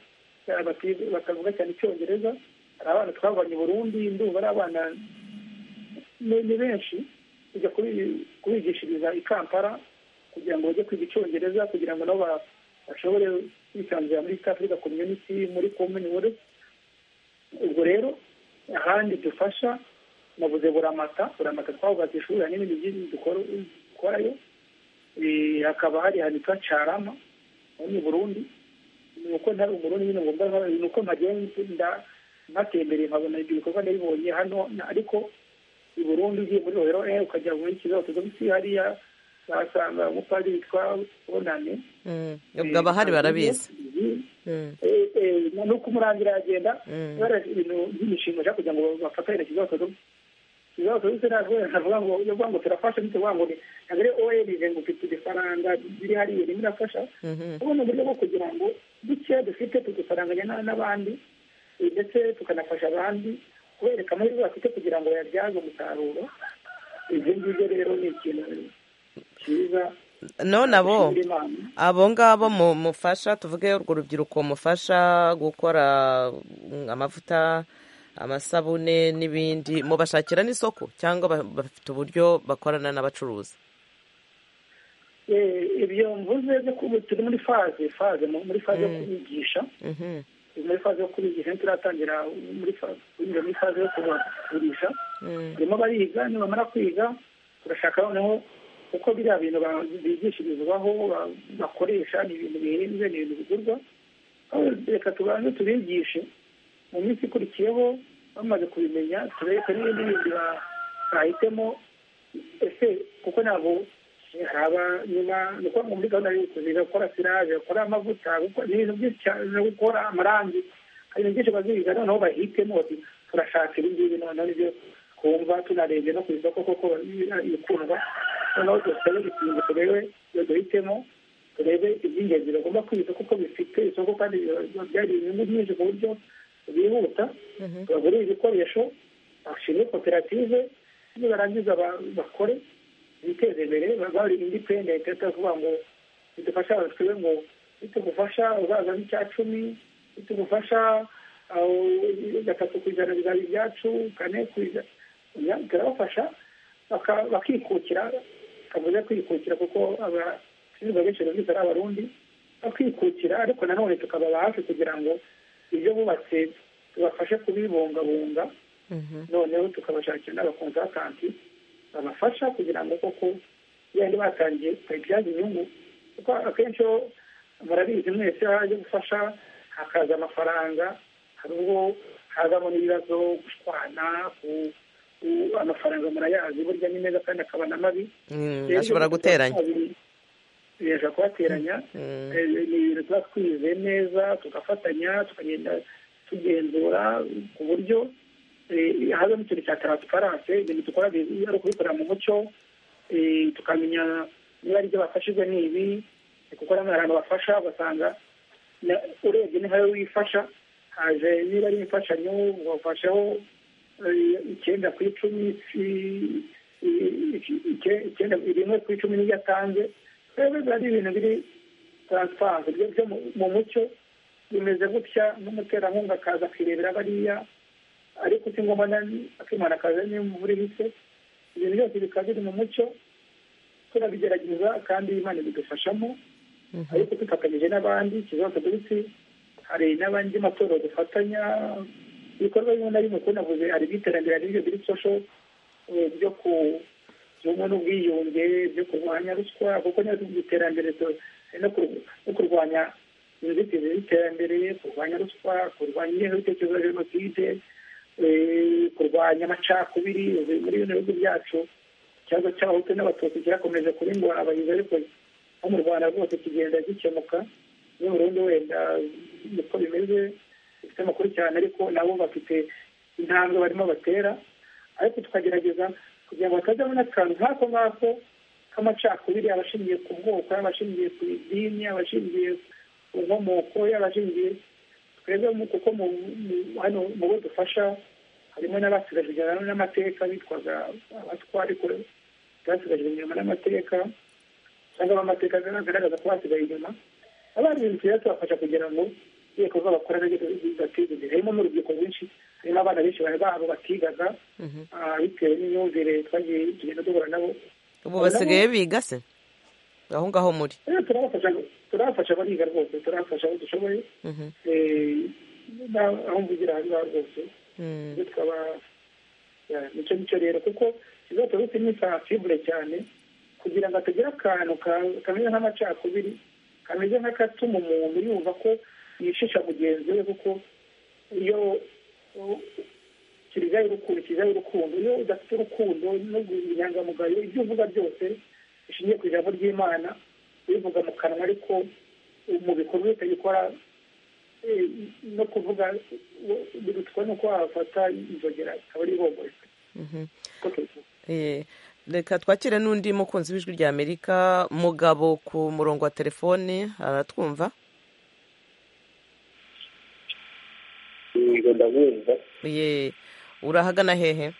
batavuga cyane icyongereza hari abana twavanye Burundi ndumva ari abana ni benshi kujya kubigishiriza i Kampala kugira ngo bajye kwiga icyongereza kugira ngo nabo bashobore kwisanzura muri East Africa Community muri Commonwealth ubwo rero ahandi dufasha nabuze buramata buramata twavuga ati ishuri hari n'ibindi byinshi dukorayo hakaba hari ahantu hitwa carama aho ni burundi ni uko ntari umurundi nyine ngombwa ni uko mpagenda mpatembereye nkabona ibyo bikorwa nabibonye hano ariko i burundi ugiye muri rohero e ukajya muri kigali tuzi hariya wasanga umupadiri witwa bonane ubwo abahari barabizi nuko umurangira aragenda ibintu by'imishinga ushaka kugira ngo bafatane kigali tuzi ibibazo bise navuga ngo iyo ngo turafasha bite vuga ngo ntabwo ari oerije ngo ufite ifaranga biri hariya rimwe irafasha ubu ni uburyo bwo kugira ngo duke dufite tudufaranganya n'abandi ndetse tukanafasha abandi kubereka amahirwe bafite kugira ngo bayabyaze umusaruro ibyo ngibyo rero ni ikintu cyiza none abo dushimira Imana. abo ngabo mu- mufasha tuvuge urwo rubyiruko mufasha gukora mm, amavuta amasabune n'ibindi mubashakira n'isoko cyangwa ba- bafite uburyo bakorana n'abacuruzi Eh, ibyo mvuze byo kubu turi muri faze faze mu- muri faze yo Mm. kubigisha Mhm. turi muri faze yo kubigisha ntituratangira muri faze kunyura muri faze yo kubagurisha Mm. barimo bariga nibamara kwiga turashaka noneho uko biriya bintu ba- bigishirizwaho ba- bakoresha ni ibintu bihenze ni ibintu bigurwa aho reka tubanze tubigishe mu minsi ikurikiyeho bamaze kubimenya turebe n'ibindi bindi ba- bahitemo ese kuko ntabwo haba nyuma ni ukuvuga ngo muri gahunda y'ubucuruzi bakora siraje bakora amavuta gukora- ni ibintu byinshi cyane no gukora amarangi hari ibintu byinshi baziga noneho bahitemo bati turashaka ibi ngibi noneho nibyo twumva tunarebye no ku isoko koko bi- bikundwa noneho dusabe ikintu turebe iyo duhitemo turebe iby'ingenzi bagomba kwita kuko bifite isoko kandi biba byari inyungu nyinshi ku buryo bihuta bagure ibikoresho bashinge koperative nibarangiza ba- bakore biteze imbere bari independent atavuga ngo bidufasha twebe ngo bitugufasha uzaza n'icya cumi bitugufasha aho, gatatu ku ijana bizaba ibyacu kane ku ijana Oya, turabafasha baka- bakikukira kavuze kwikukira kuko abashinzwe benshi babizi ari abarundi bakikukira ariko nanone tukababa hafi kugira ngo ibyo bubatse tubafashe kubibungabunga noneho tukabashakira n'abakonsatanti babafasha kugira ngo koko yandi batangiye bayibyaze inyungu kuko akenshi iyo murabizi mwese iyo haje gufasha hakaza amafaranga hari ubwo hazamo n'ibibazo gushwana ku- ku- amafaranga murayazi burya ni meza kandi akaba na mabi Mm, Rero ashobora ibyo guteranya tuba- bibasha kubateranya Mm. Eh, ni ibintu tuba twize neza tugafatanya tukagenda tugenzura ku buryo eh, hazamo ikintu cya taransiparanse ibintu dukora bi- ari ukubikorera mu mucyo eh, tukamenya niba ari ibyo bafashijwe ni ibi eh, kuko namwe hari abantu bafasha ugasanga na- urebye ni nkayo wifasha haje niba ari imfashanyo wafasheho eh, icyenda ku icumi si- i- i- icyenda- icyenda rimwe ku icumi niyo atanze rero biba ari ibintu biri taransifanse byo byo mu- mu mucyo bimeze gutya n'umuterankunga akaza akirebera bariya ariko si ngombwa na- akimana akaza n'imvura ihise ibintu byose bikaba biri mu mucyo turabigerageza kandi imana ibidufashamo ariko dufatanyije n'abandi ikibazo duhitse hari n'abandi matorero dufatanya ibikorwa bimwe na bimwe kuko navuze hari iby'iterambere hari ibyo biri social eh, byo ku ubumwe n'ubwiyunge byo kurwanya ruswa kuko niba tuvuga iterambere tu- no kur- no kurwanya inzitizi z'iterambere kurwanya ruswa kurwanya ingengabitekerezo ya jenoside eh, kurwanya amacakubiri ubu muri bino bihugu byacu ikibazo cy'abahutu n'abatutsi kirakomeje kuba ingorabahizi ariko no mu rwanda rwose kigenda gikemuka n'u burundi wenda niko bimeze bifite amakuru cyane ariko nabo bafite intambwe barimo batera ariko tukagerageza kugira ngo hatajyamo n'akantu nk'ako ngako k'amacakubiri abashingiye ku bwoko yaba ashingiye ku idini yaba ashingiye ku nkomoko yaba ashingiye twebwe mu- kuko mu- mu- hano mu bo dufasha harimo n'abasigaje inyuma n'amateka bitwaga abatwara ariko basigaje inyuma n'amateka cyangwa amateka agaragaza ko basigaye inyuma abandi ibintu tugenda tubafasha kugira ngo ibikorwa bakora nabyo bibateze imbere harimo n'urubyiruko rwinshi harimo abana benshi bari babo batigaga ah, bitewe n'imyumvire twagiye tugenda duhura nabo ubu basigaye biga se aho ngaho muri Rero turabafasha turabafasha bariga rwose turabafasha aho dushoboye Mhm. Eh, na- aho mvugira aho ngaho rwose Mm. ibyo tukaba ya, nicyo nicyo rero kuko ikibazo cyose ni sensibule cyane kugira ngo atagira akantu ka- kameze nk'amacakubiri kameze nk'akatuma umuntu yumva ko yishisha mugenzi we kuko iyo u- kiliziya y'urukundo kiliziya y'urukundo iyo udafite urukundo no guhindura inyangamugayo ibyo uvuga byose bishingiye ku ijambo ry'imana ubivuga mu kanwa ariko mu bikorwa utabikora eh, no kuvuga eh, birutwa nuko wafata inzogera akaba ari ihumure Mhm. Uko tubivuga. Eh, reka twakire n'undi mukunzi w'ijwi rya amerika mugabo ku murongo wa telefoni aratwumva yego ndabumva ye urahagana hehe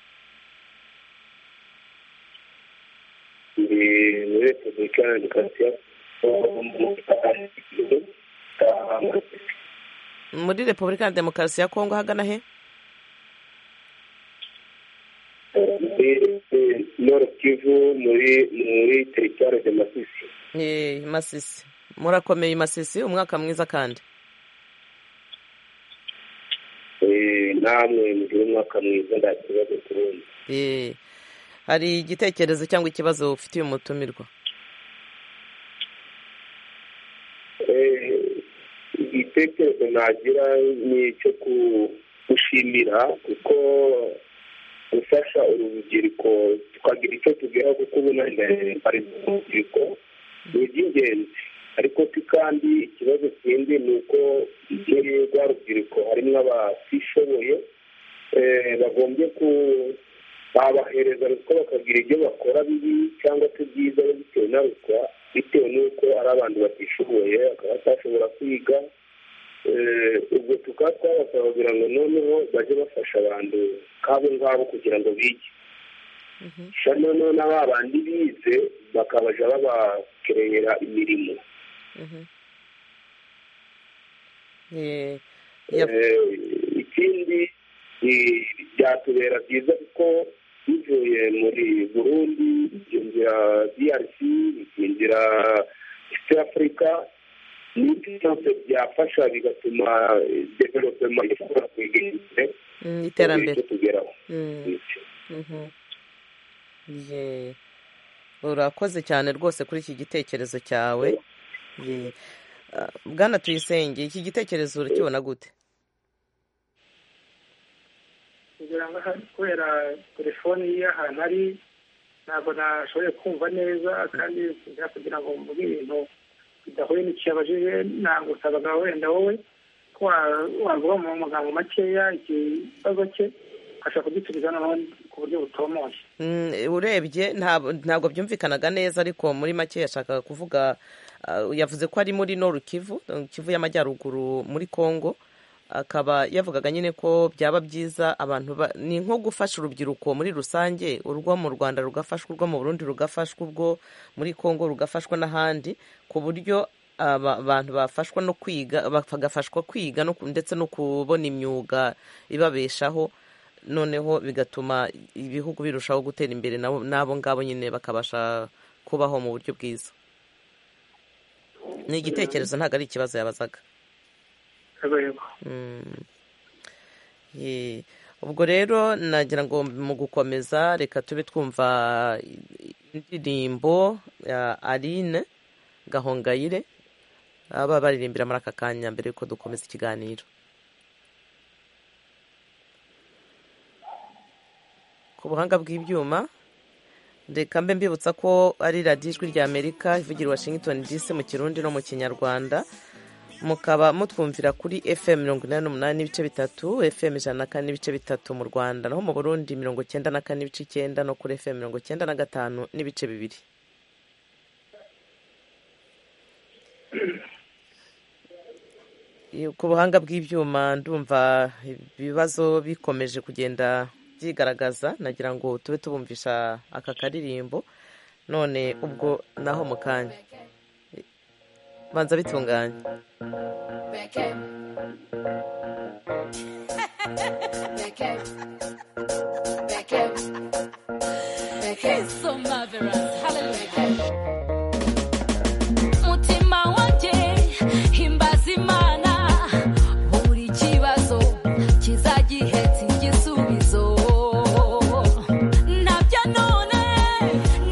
ndi muri repubulika ya demokarasi muri repubulika ya demokarasi ya kongo ahagana he noro kivu muri muri teritwari de masisi Eh, masisi murakomeye masisi umwaka mwiza kandi Eh, namwe mugire umwaka mwiza nta kibazo kurundi Eh, hari igitekerezo cyangwa ikibazo ufitiye umutumirwa Eh, igitekerezo nagira ni icyo ku- gushimira kuko gufasha urubyiruko tukagira icyo tubwira kuko ubu nenda ari urubyiruko ni iby'ingenzi ariko si kandi ikibazo kindi ni uko muri rwa rubyiruko harimo abatishoboye eh, bagombye ku babahereza ruswa bakagira ibyo bakora bibi cyangwa se byiza bitewe na ruswa bitewe n'uko ari abantu batishoboye bakaba batashobora kwiga Eh, ubwo tukaba twabasaba kugira ngo noneho bajye bafasha abantu nk'abo ngabo kugira ngo bige sha noneho na ba bandi bize bakabaja babakerera imirimo Eh, Eh, ikindi eh, byatubera byiza kuko bivuye muri burundi bikinjira drc bikinjira east africa n'ibyo byose byafasha bigatuma eh, development ishobora kwegera imbere Mm, iterambere icyo tugeraho Mm. Mhm. Ye. urakoze cyane rwose kuri iki gitekerezo cyawe Ye. Ah, bwana tuyisenge iki gitekerezo urakibona gute kugira ngo aha- kubera telefoni y'ahantu ari ntabwo nashoboye kumva neza kandi kugira- kugira ngo mvuge ibintu bidahuye n'icyo yabajije nagusabaga wenda wowe ko wa- wavuga mu magambo makeya ikibazo cye ashobora kugisubiza noneho ku buryo butomoye Mm, urebye ntabwo ntabwo byumvikanaga neza ariko muri make yashakaga kuvuga ah, yavuze ko ari muri noru kivu eh, kivu y'amajyaruguru muri kongo akaba yavugaga nyine ko byaba byiza abantu ba- ni nko gufasha urubyiruko muri rusange urwo mu rwanda rugafashwa urwo mu burundi rugafashwa urwo muri kongo rugafashwa n'ahandi ku buryo aba- abantu bafashwa no kwiga bagafashwa kwiga no ku- ndetse no kubona imyuga ibabeshaho noneho bigatuma ibihugu birushaho gutera imbere nabo n'abo ngabo nyine bakabasha kubaho mu buryo bwiza ni igitekerezo ntabwo ari ikibazo yabazaga yego yego Mm. Ye. ubwo rero nagira ngo mu gukomeza reka tube twumva indirimbo ya aline gahongayire aba baririmbira muri aka kanya mbere y'uko dukomeza ikiganiro ku buhanga bw'ibyuma reka mbe mbibutsa ko ari radiyo ijwi rya amerika ivugira i washington dc mu kirundi no mu kinyarwanda mukaba mutwumvira kuri fm mirongo inani n'umunani n'ibice bitatu fm ijana na kane n'ibice bitatu mu rwanda naho mu burundi mirongo cyenda na kane n'ibice icyenda no kuri fm mirongo cyenda na gatanu n'ibice bibiri ku buhanga bw'ibyuma ndumva ibibazo bikomeje kugenda byigaragaza nagira ngo tube tubumvisha aka karirimbo none ubwo naho mu kanya banza bitunganye He's so marvelous. Hallelujah. Mutima wanjye himbaza Imana buri kibazo kizagihetse igisubizo nabyo none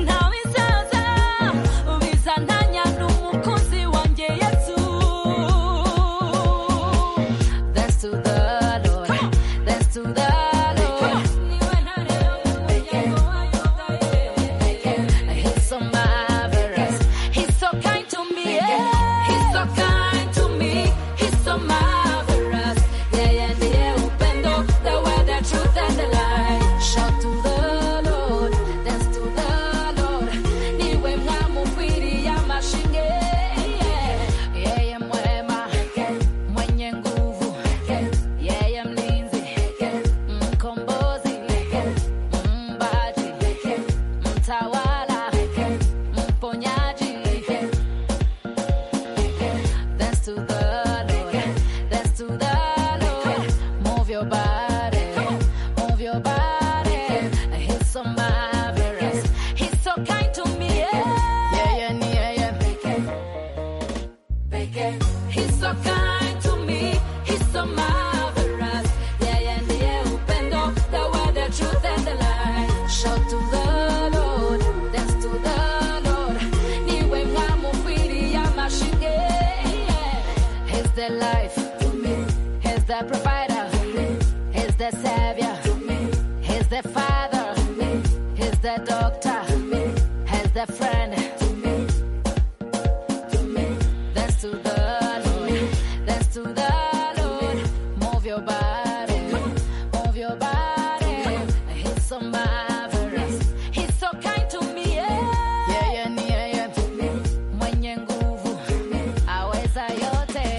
ntawisaza bizantanya n'umukunzi wanjye Yesu That's to the Lord. That's to the Lord. the life. He's the provider. He's the savior. He's the father. He's the doctor. He's the friend. That's to the Lord. That's to the Lord. Move your body. Move your body. He's so marvelous. He's so kind to me. Yeah, yeah, yeah, yeah. Mwenye nguvu. Aweza yote.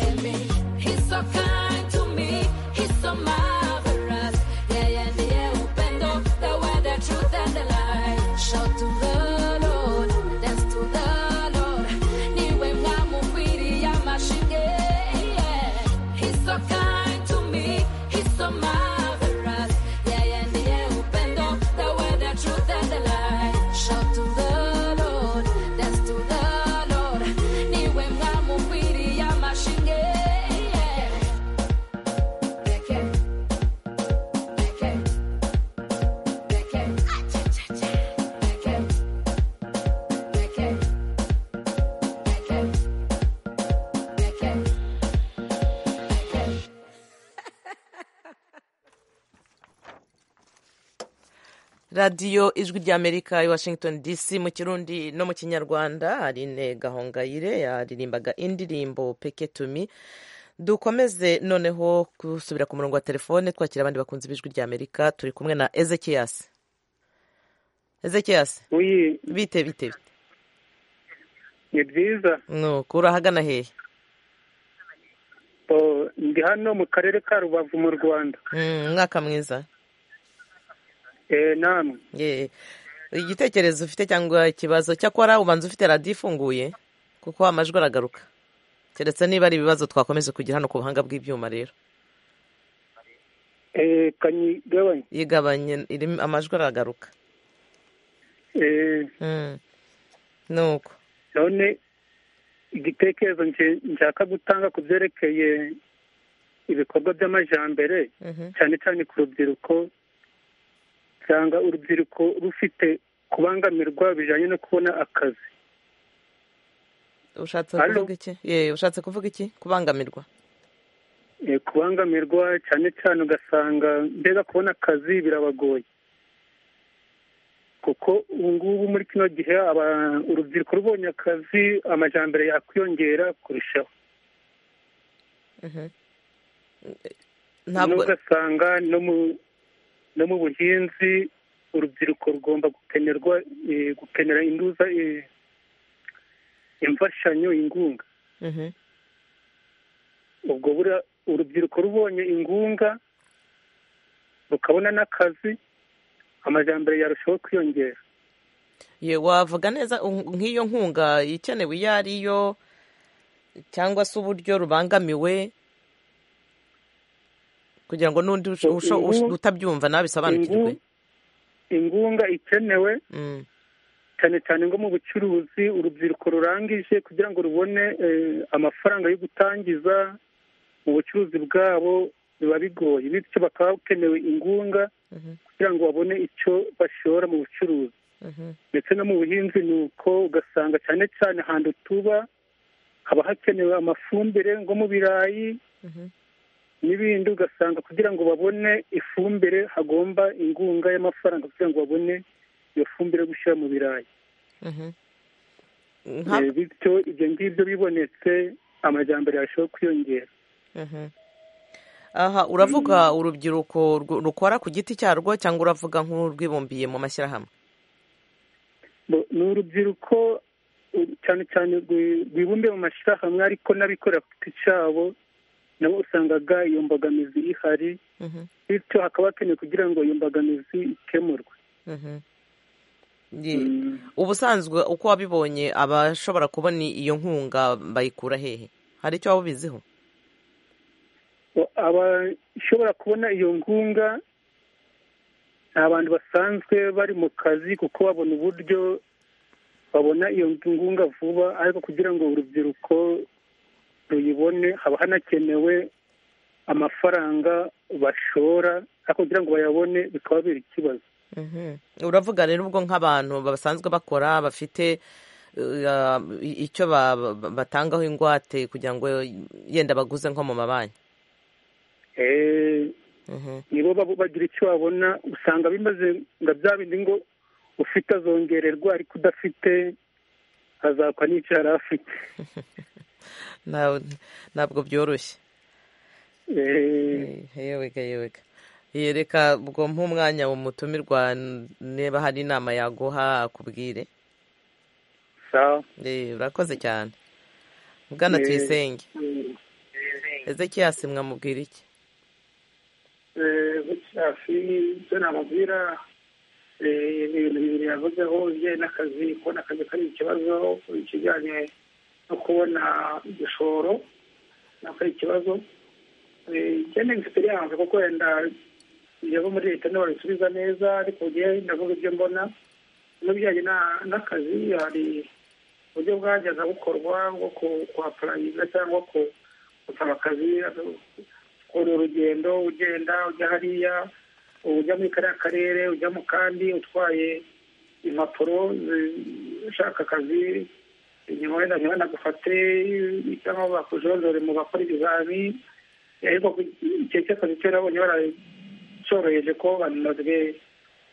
He's so kind to me. He's so marvelous. Yeah, yeah, ndiye upendo. The way, the truth, and the light. Shout to the Lord. Dance to the Lord. Niwe mwamukwiri ya mashige. Yeah. He's so kind to me. He's so marvelous. Yeah, yeah, ndiye upendo. The way, the truth, and the light. Shout to the Lord. Dance to the Lord. Niwe mwamukwiri ya mashige. Yeah. radiyo ijwi ry'amerika i washington dc mu kirundi no mu kinyarwanda aline gahongayire yaririmbaga indirimbo peke tumi dukomeze noneho gusubira ku murongo wa telefone twakira abandi bakunzi b'ijwi ry'amerika turi kumwe na ezekiyasi ezekiyasi bite bite ni byiza nuko uri ahagana hehe Oh, ndi hano mu karere ka rubavu mu rwanda Mm, umwaka mwiza Eh, namwe Ye. igitekerezo ufite cyangwa ikibazo cyakora ubanza ufite radiyo ifunguye kuko amajwi aragaruka keretse niba ari ibibazo twakomeza kugira hano ku buhanga bw'ibyuma rero Eh, kanyigabanya igabanye irimo amajwi aragaruka Eh, Mm. nuko none igitekerezo nje- nshaka gutanga ku byerekeye ibikorwa by'amajambere Mhm. cyane cyane ku rubyiruko usanga urubyiruko rufite kubangamirwa bijyanye no kubona akazi ushatse Halo? kuvuga iki ye ushatse kuvuga iki kubangamirwa Eh, kubangamirwa cyane cyane ugasanga mbega kubona akazi birabagoye kuko ubu ngubu muri kino gihe aba- urubyiruko rubonye akazi amajambere yakwiyongera kurushaho Mhm. nubwo ntabwo ugasanga no mu no mu buhinzi urubyiruko rugomba gukenerwa eh, gukenera induza eh, imfashanyo ingunga Mhm. ubwo bura urubyiruko rubonye ingunga rukabona n'akazi amajambere yarushaho kwiyongera ye wavuga neza un- nk'iyo nkunga ikenewe iyo ari yo cyangwa se uburyo rubangamiwe kugira ngo n'undi usho- Ngo usho- usho- ingu- utabyumva nawe bisobanukirwe ingu- ingunga ikenewe Mm. cyane cyane ngo mu bucuruzi urubyiruko rurangije kugira ngo rubone eh, amafaranga yo gutangiza mu bucuruzi bwabo biba bigoye bityo bakaba bakenewe ingunga Mhm. kugira ngo babone icyo bashora mu bucuruzi Mhm. ndetse no mu buhinzi ni uko ugasanga cyane cyane ahantu tuba haba hakenewe amafumbire nko mu birayi Mhm. n'ibindi ugasanga kugira ngo babone ifumbire hagomba ingunga y'amafaranga kugira ngo babone iyo fumbire yo gushyira mu birayi Mhm. Eh, Nka- bityo ibyo ngibyo bibonetse amajyambere yarushaho kwiyongera Mhm. aha uravuga urubyiruko rw- rukora ku giti cyarwo cyangwa uravuga nk'urwibumbiye mu mashyirahamwe Bo- ni urubyiruko u- cyane cyane rwi- rwibumbiye mu mashyirahamwe ariko n'abikorera ku giti cyabo nabo usangaga iyo mbogamizi ihari Mhm. bityo hakaba hakenewe kugira ngo iyo mbogamizi ikemurwe Mhm. Ye. ubusanzwe uko wabibonye abashobora kubona iyo nkunga bayikura hehe hari icyo waba ubiziho O- abashobora kubona iyo nkunga ni abantu basanzwe bari mu kazi kuko babona uburyo babona iyo ngunga vuba ariko kugira ngo urubyiruko ruyibone haba hanakenewe amafaranga bashora ariko kugira ngo bayabone bikaba biri ikibazo Mhm. uravuga rero ubwo nk'abantu basanzwe bakora bafite icyo batangaho ingwate kugira ngo yenda baguze nko mu mabanki nibo baba bagira icyo babona usanga bimaze ngo bya bindi ngo ufite azongererwa ariko udafite azakwa n'icyo yari afite ntabwo byoroshye yewega yewega yereka ubwo nk'umwanya umutumirwa niba hari inama yaguha akubwire urakoze cyane bwana tuyisenge ezekiyasi mwamubwira iki hafi ibyo namubwira ibintu bibiri yavuzeho ibijyanye n'akazi kubona akazi kari ikibazo ikijyanye no kubona igishoro nako ari ikibazo igena egisperiyanse kuko wenda iyo muri leta niba babisubiza neza ariko njyewe ndavuga ibyo mbona n'ibijyanye n'akazi hari uburyo bwajyaga bukorwa bwo kuhapurayinga cyangwa gusaba akazi ukora urugendo ugenda ujya hariya ujya muri kariya karere ujya mu kandi utwaye impapuro ushaka akazi nyuma wenda ntibanagufate cyangwa bakujojore mu bakora ibizami ariko igihe cy'akazi cyo nabonye baracyoroheje ko banazwe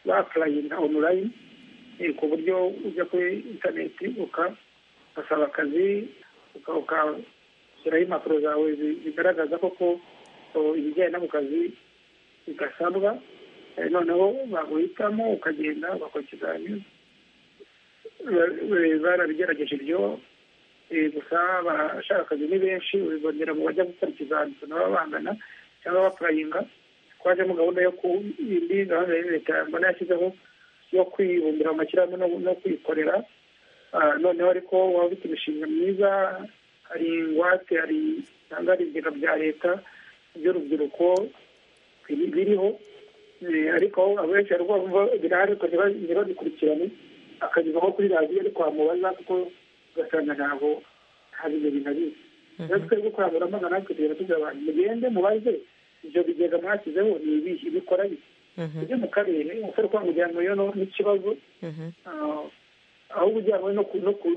bapurayinga onulayini ku buryo ujya kuri interineti ugasaba akazi ugashyiraho impapuro zawe zigaragaza koko ibijyanye no mu kazi bigasabwa noneho baguhitamo ukagenda ugakora ikizamini barabigerageje ibyo gusa abashaka akazi ni benshi bibonera mu bajya gukora ikizamini nabo bangana cyangwa bapurayinga twajemo gahunda yo ku indi gahunda ya leta mbona yashyizeho yo kwibumbira mu mashyirahamwe no kwikorera noneho ariko waba ufite imishinga myiza hari ingwate hari cyangwa hari ibigega bya leta by'urubyiruko biriho ariko abenshi rwumva birahari ariko ntibabikurikirane akazi ko kuri radiyo ariko wamubaza kuko ugasanga ntabwo nta bintu binabizi rero twebwe kwa buramanga natwe tugenda tugira abantu mugende mubaze ibyo bigega mwashyizeho ni ibihe bikora bike ujye mu karere umusore kwa mujyanwa yo n'ikibazo ahubwo ujyanwe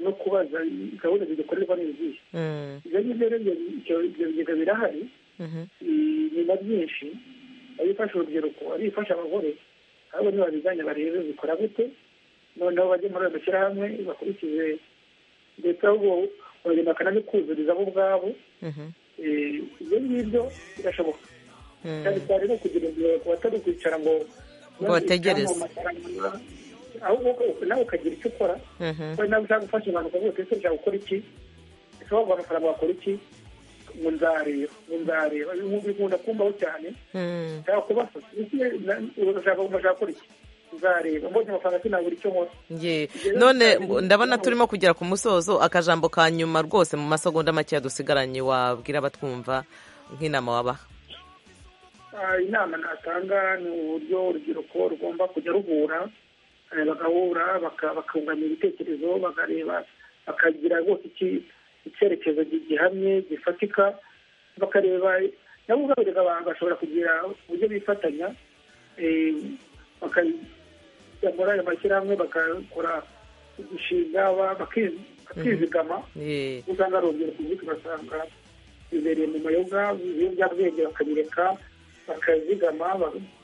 no kubaza gahunda zidukorerwa n'izihe ibyo ngibyo rero ibyo bigega birahari ni na byinshi ari ifasha urubyiruko ari ifasha abagore ahubwo ntibabijyanye barebe zikora gute noneho bajye muri ayo mashyirahamwe bakurikize ndetse ahubwo bagenda bakanabikuzurizaho ubwabo ibyo ngibyo birashoboka cyane cyane no kugira ngo batari kwicara ngo ngo bategereze ahubwo nawe ukagira icyo ukora kuko nawe ushaka gufasha abantu ukavuga ese ushaka gukora iki ese wagura amafaranga wakora iki ngo nzareba ngo nzareba bikunda kumbaho cyane ushaka kubafasha urashaka kumashaka gukora iki nzareba mbonye amafaranga sinabura icyo nkora none ndabona turimo kugera ku musozo akajambo ka nyuma rwose mu masegonda makeya dusigaranye wabwira abatwumva nk'inama wabaha inama natanga ni uburyo urubyiruko rugomba kujya ruhura bagahura bakunganya ibitekerezo bakareba bakagira rwose icyerekezo gihamye gifatika bakareba nabo ubabirega abantu bashobora kugira uburyo bifatanya bakajya muri ayo mashyirahamwe bagakora imishinga bakizigama usanga ari urubyiruko rwinshi ugasanga bibereye mu mayoga ibiyobyabwenge bakabireka bakazigama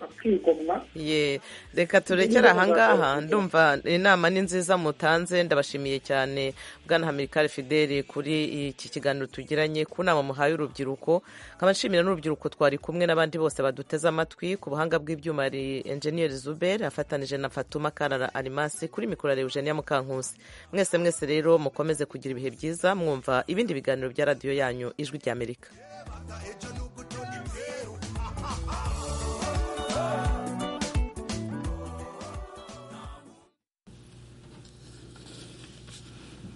bakigomwa ye reka turekere ahangaha ndumva inama ni nziza mutanze ndabashimiye cyane bwana hamirikari fideli kuri iki kiganiro tugiranye ku nama muhaye urubyiruko nkaba nshimira n'urubyiruko twari kumwe n'abandi bose baduteze amatwi ku buhanga bw'ibyuma hari enjeniyeri zuberi afatanije na fatuma karara arimasi kuri mikoro ya eugenia mukankusi mwese mwese rero mukomeze kugira ibihe byiza mwumva ibindi biganiro bya radiyo yanyu ijwi ry'amerika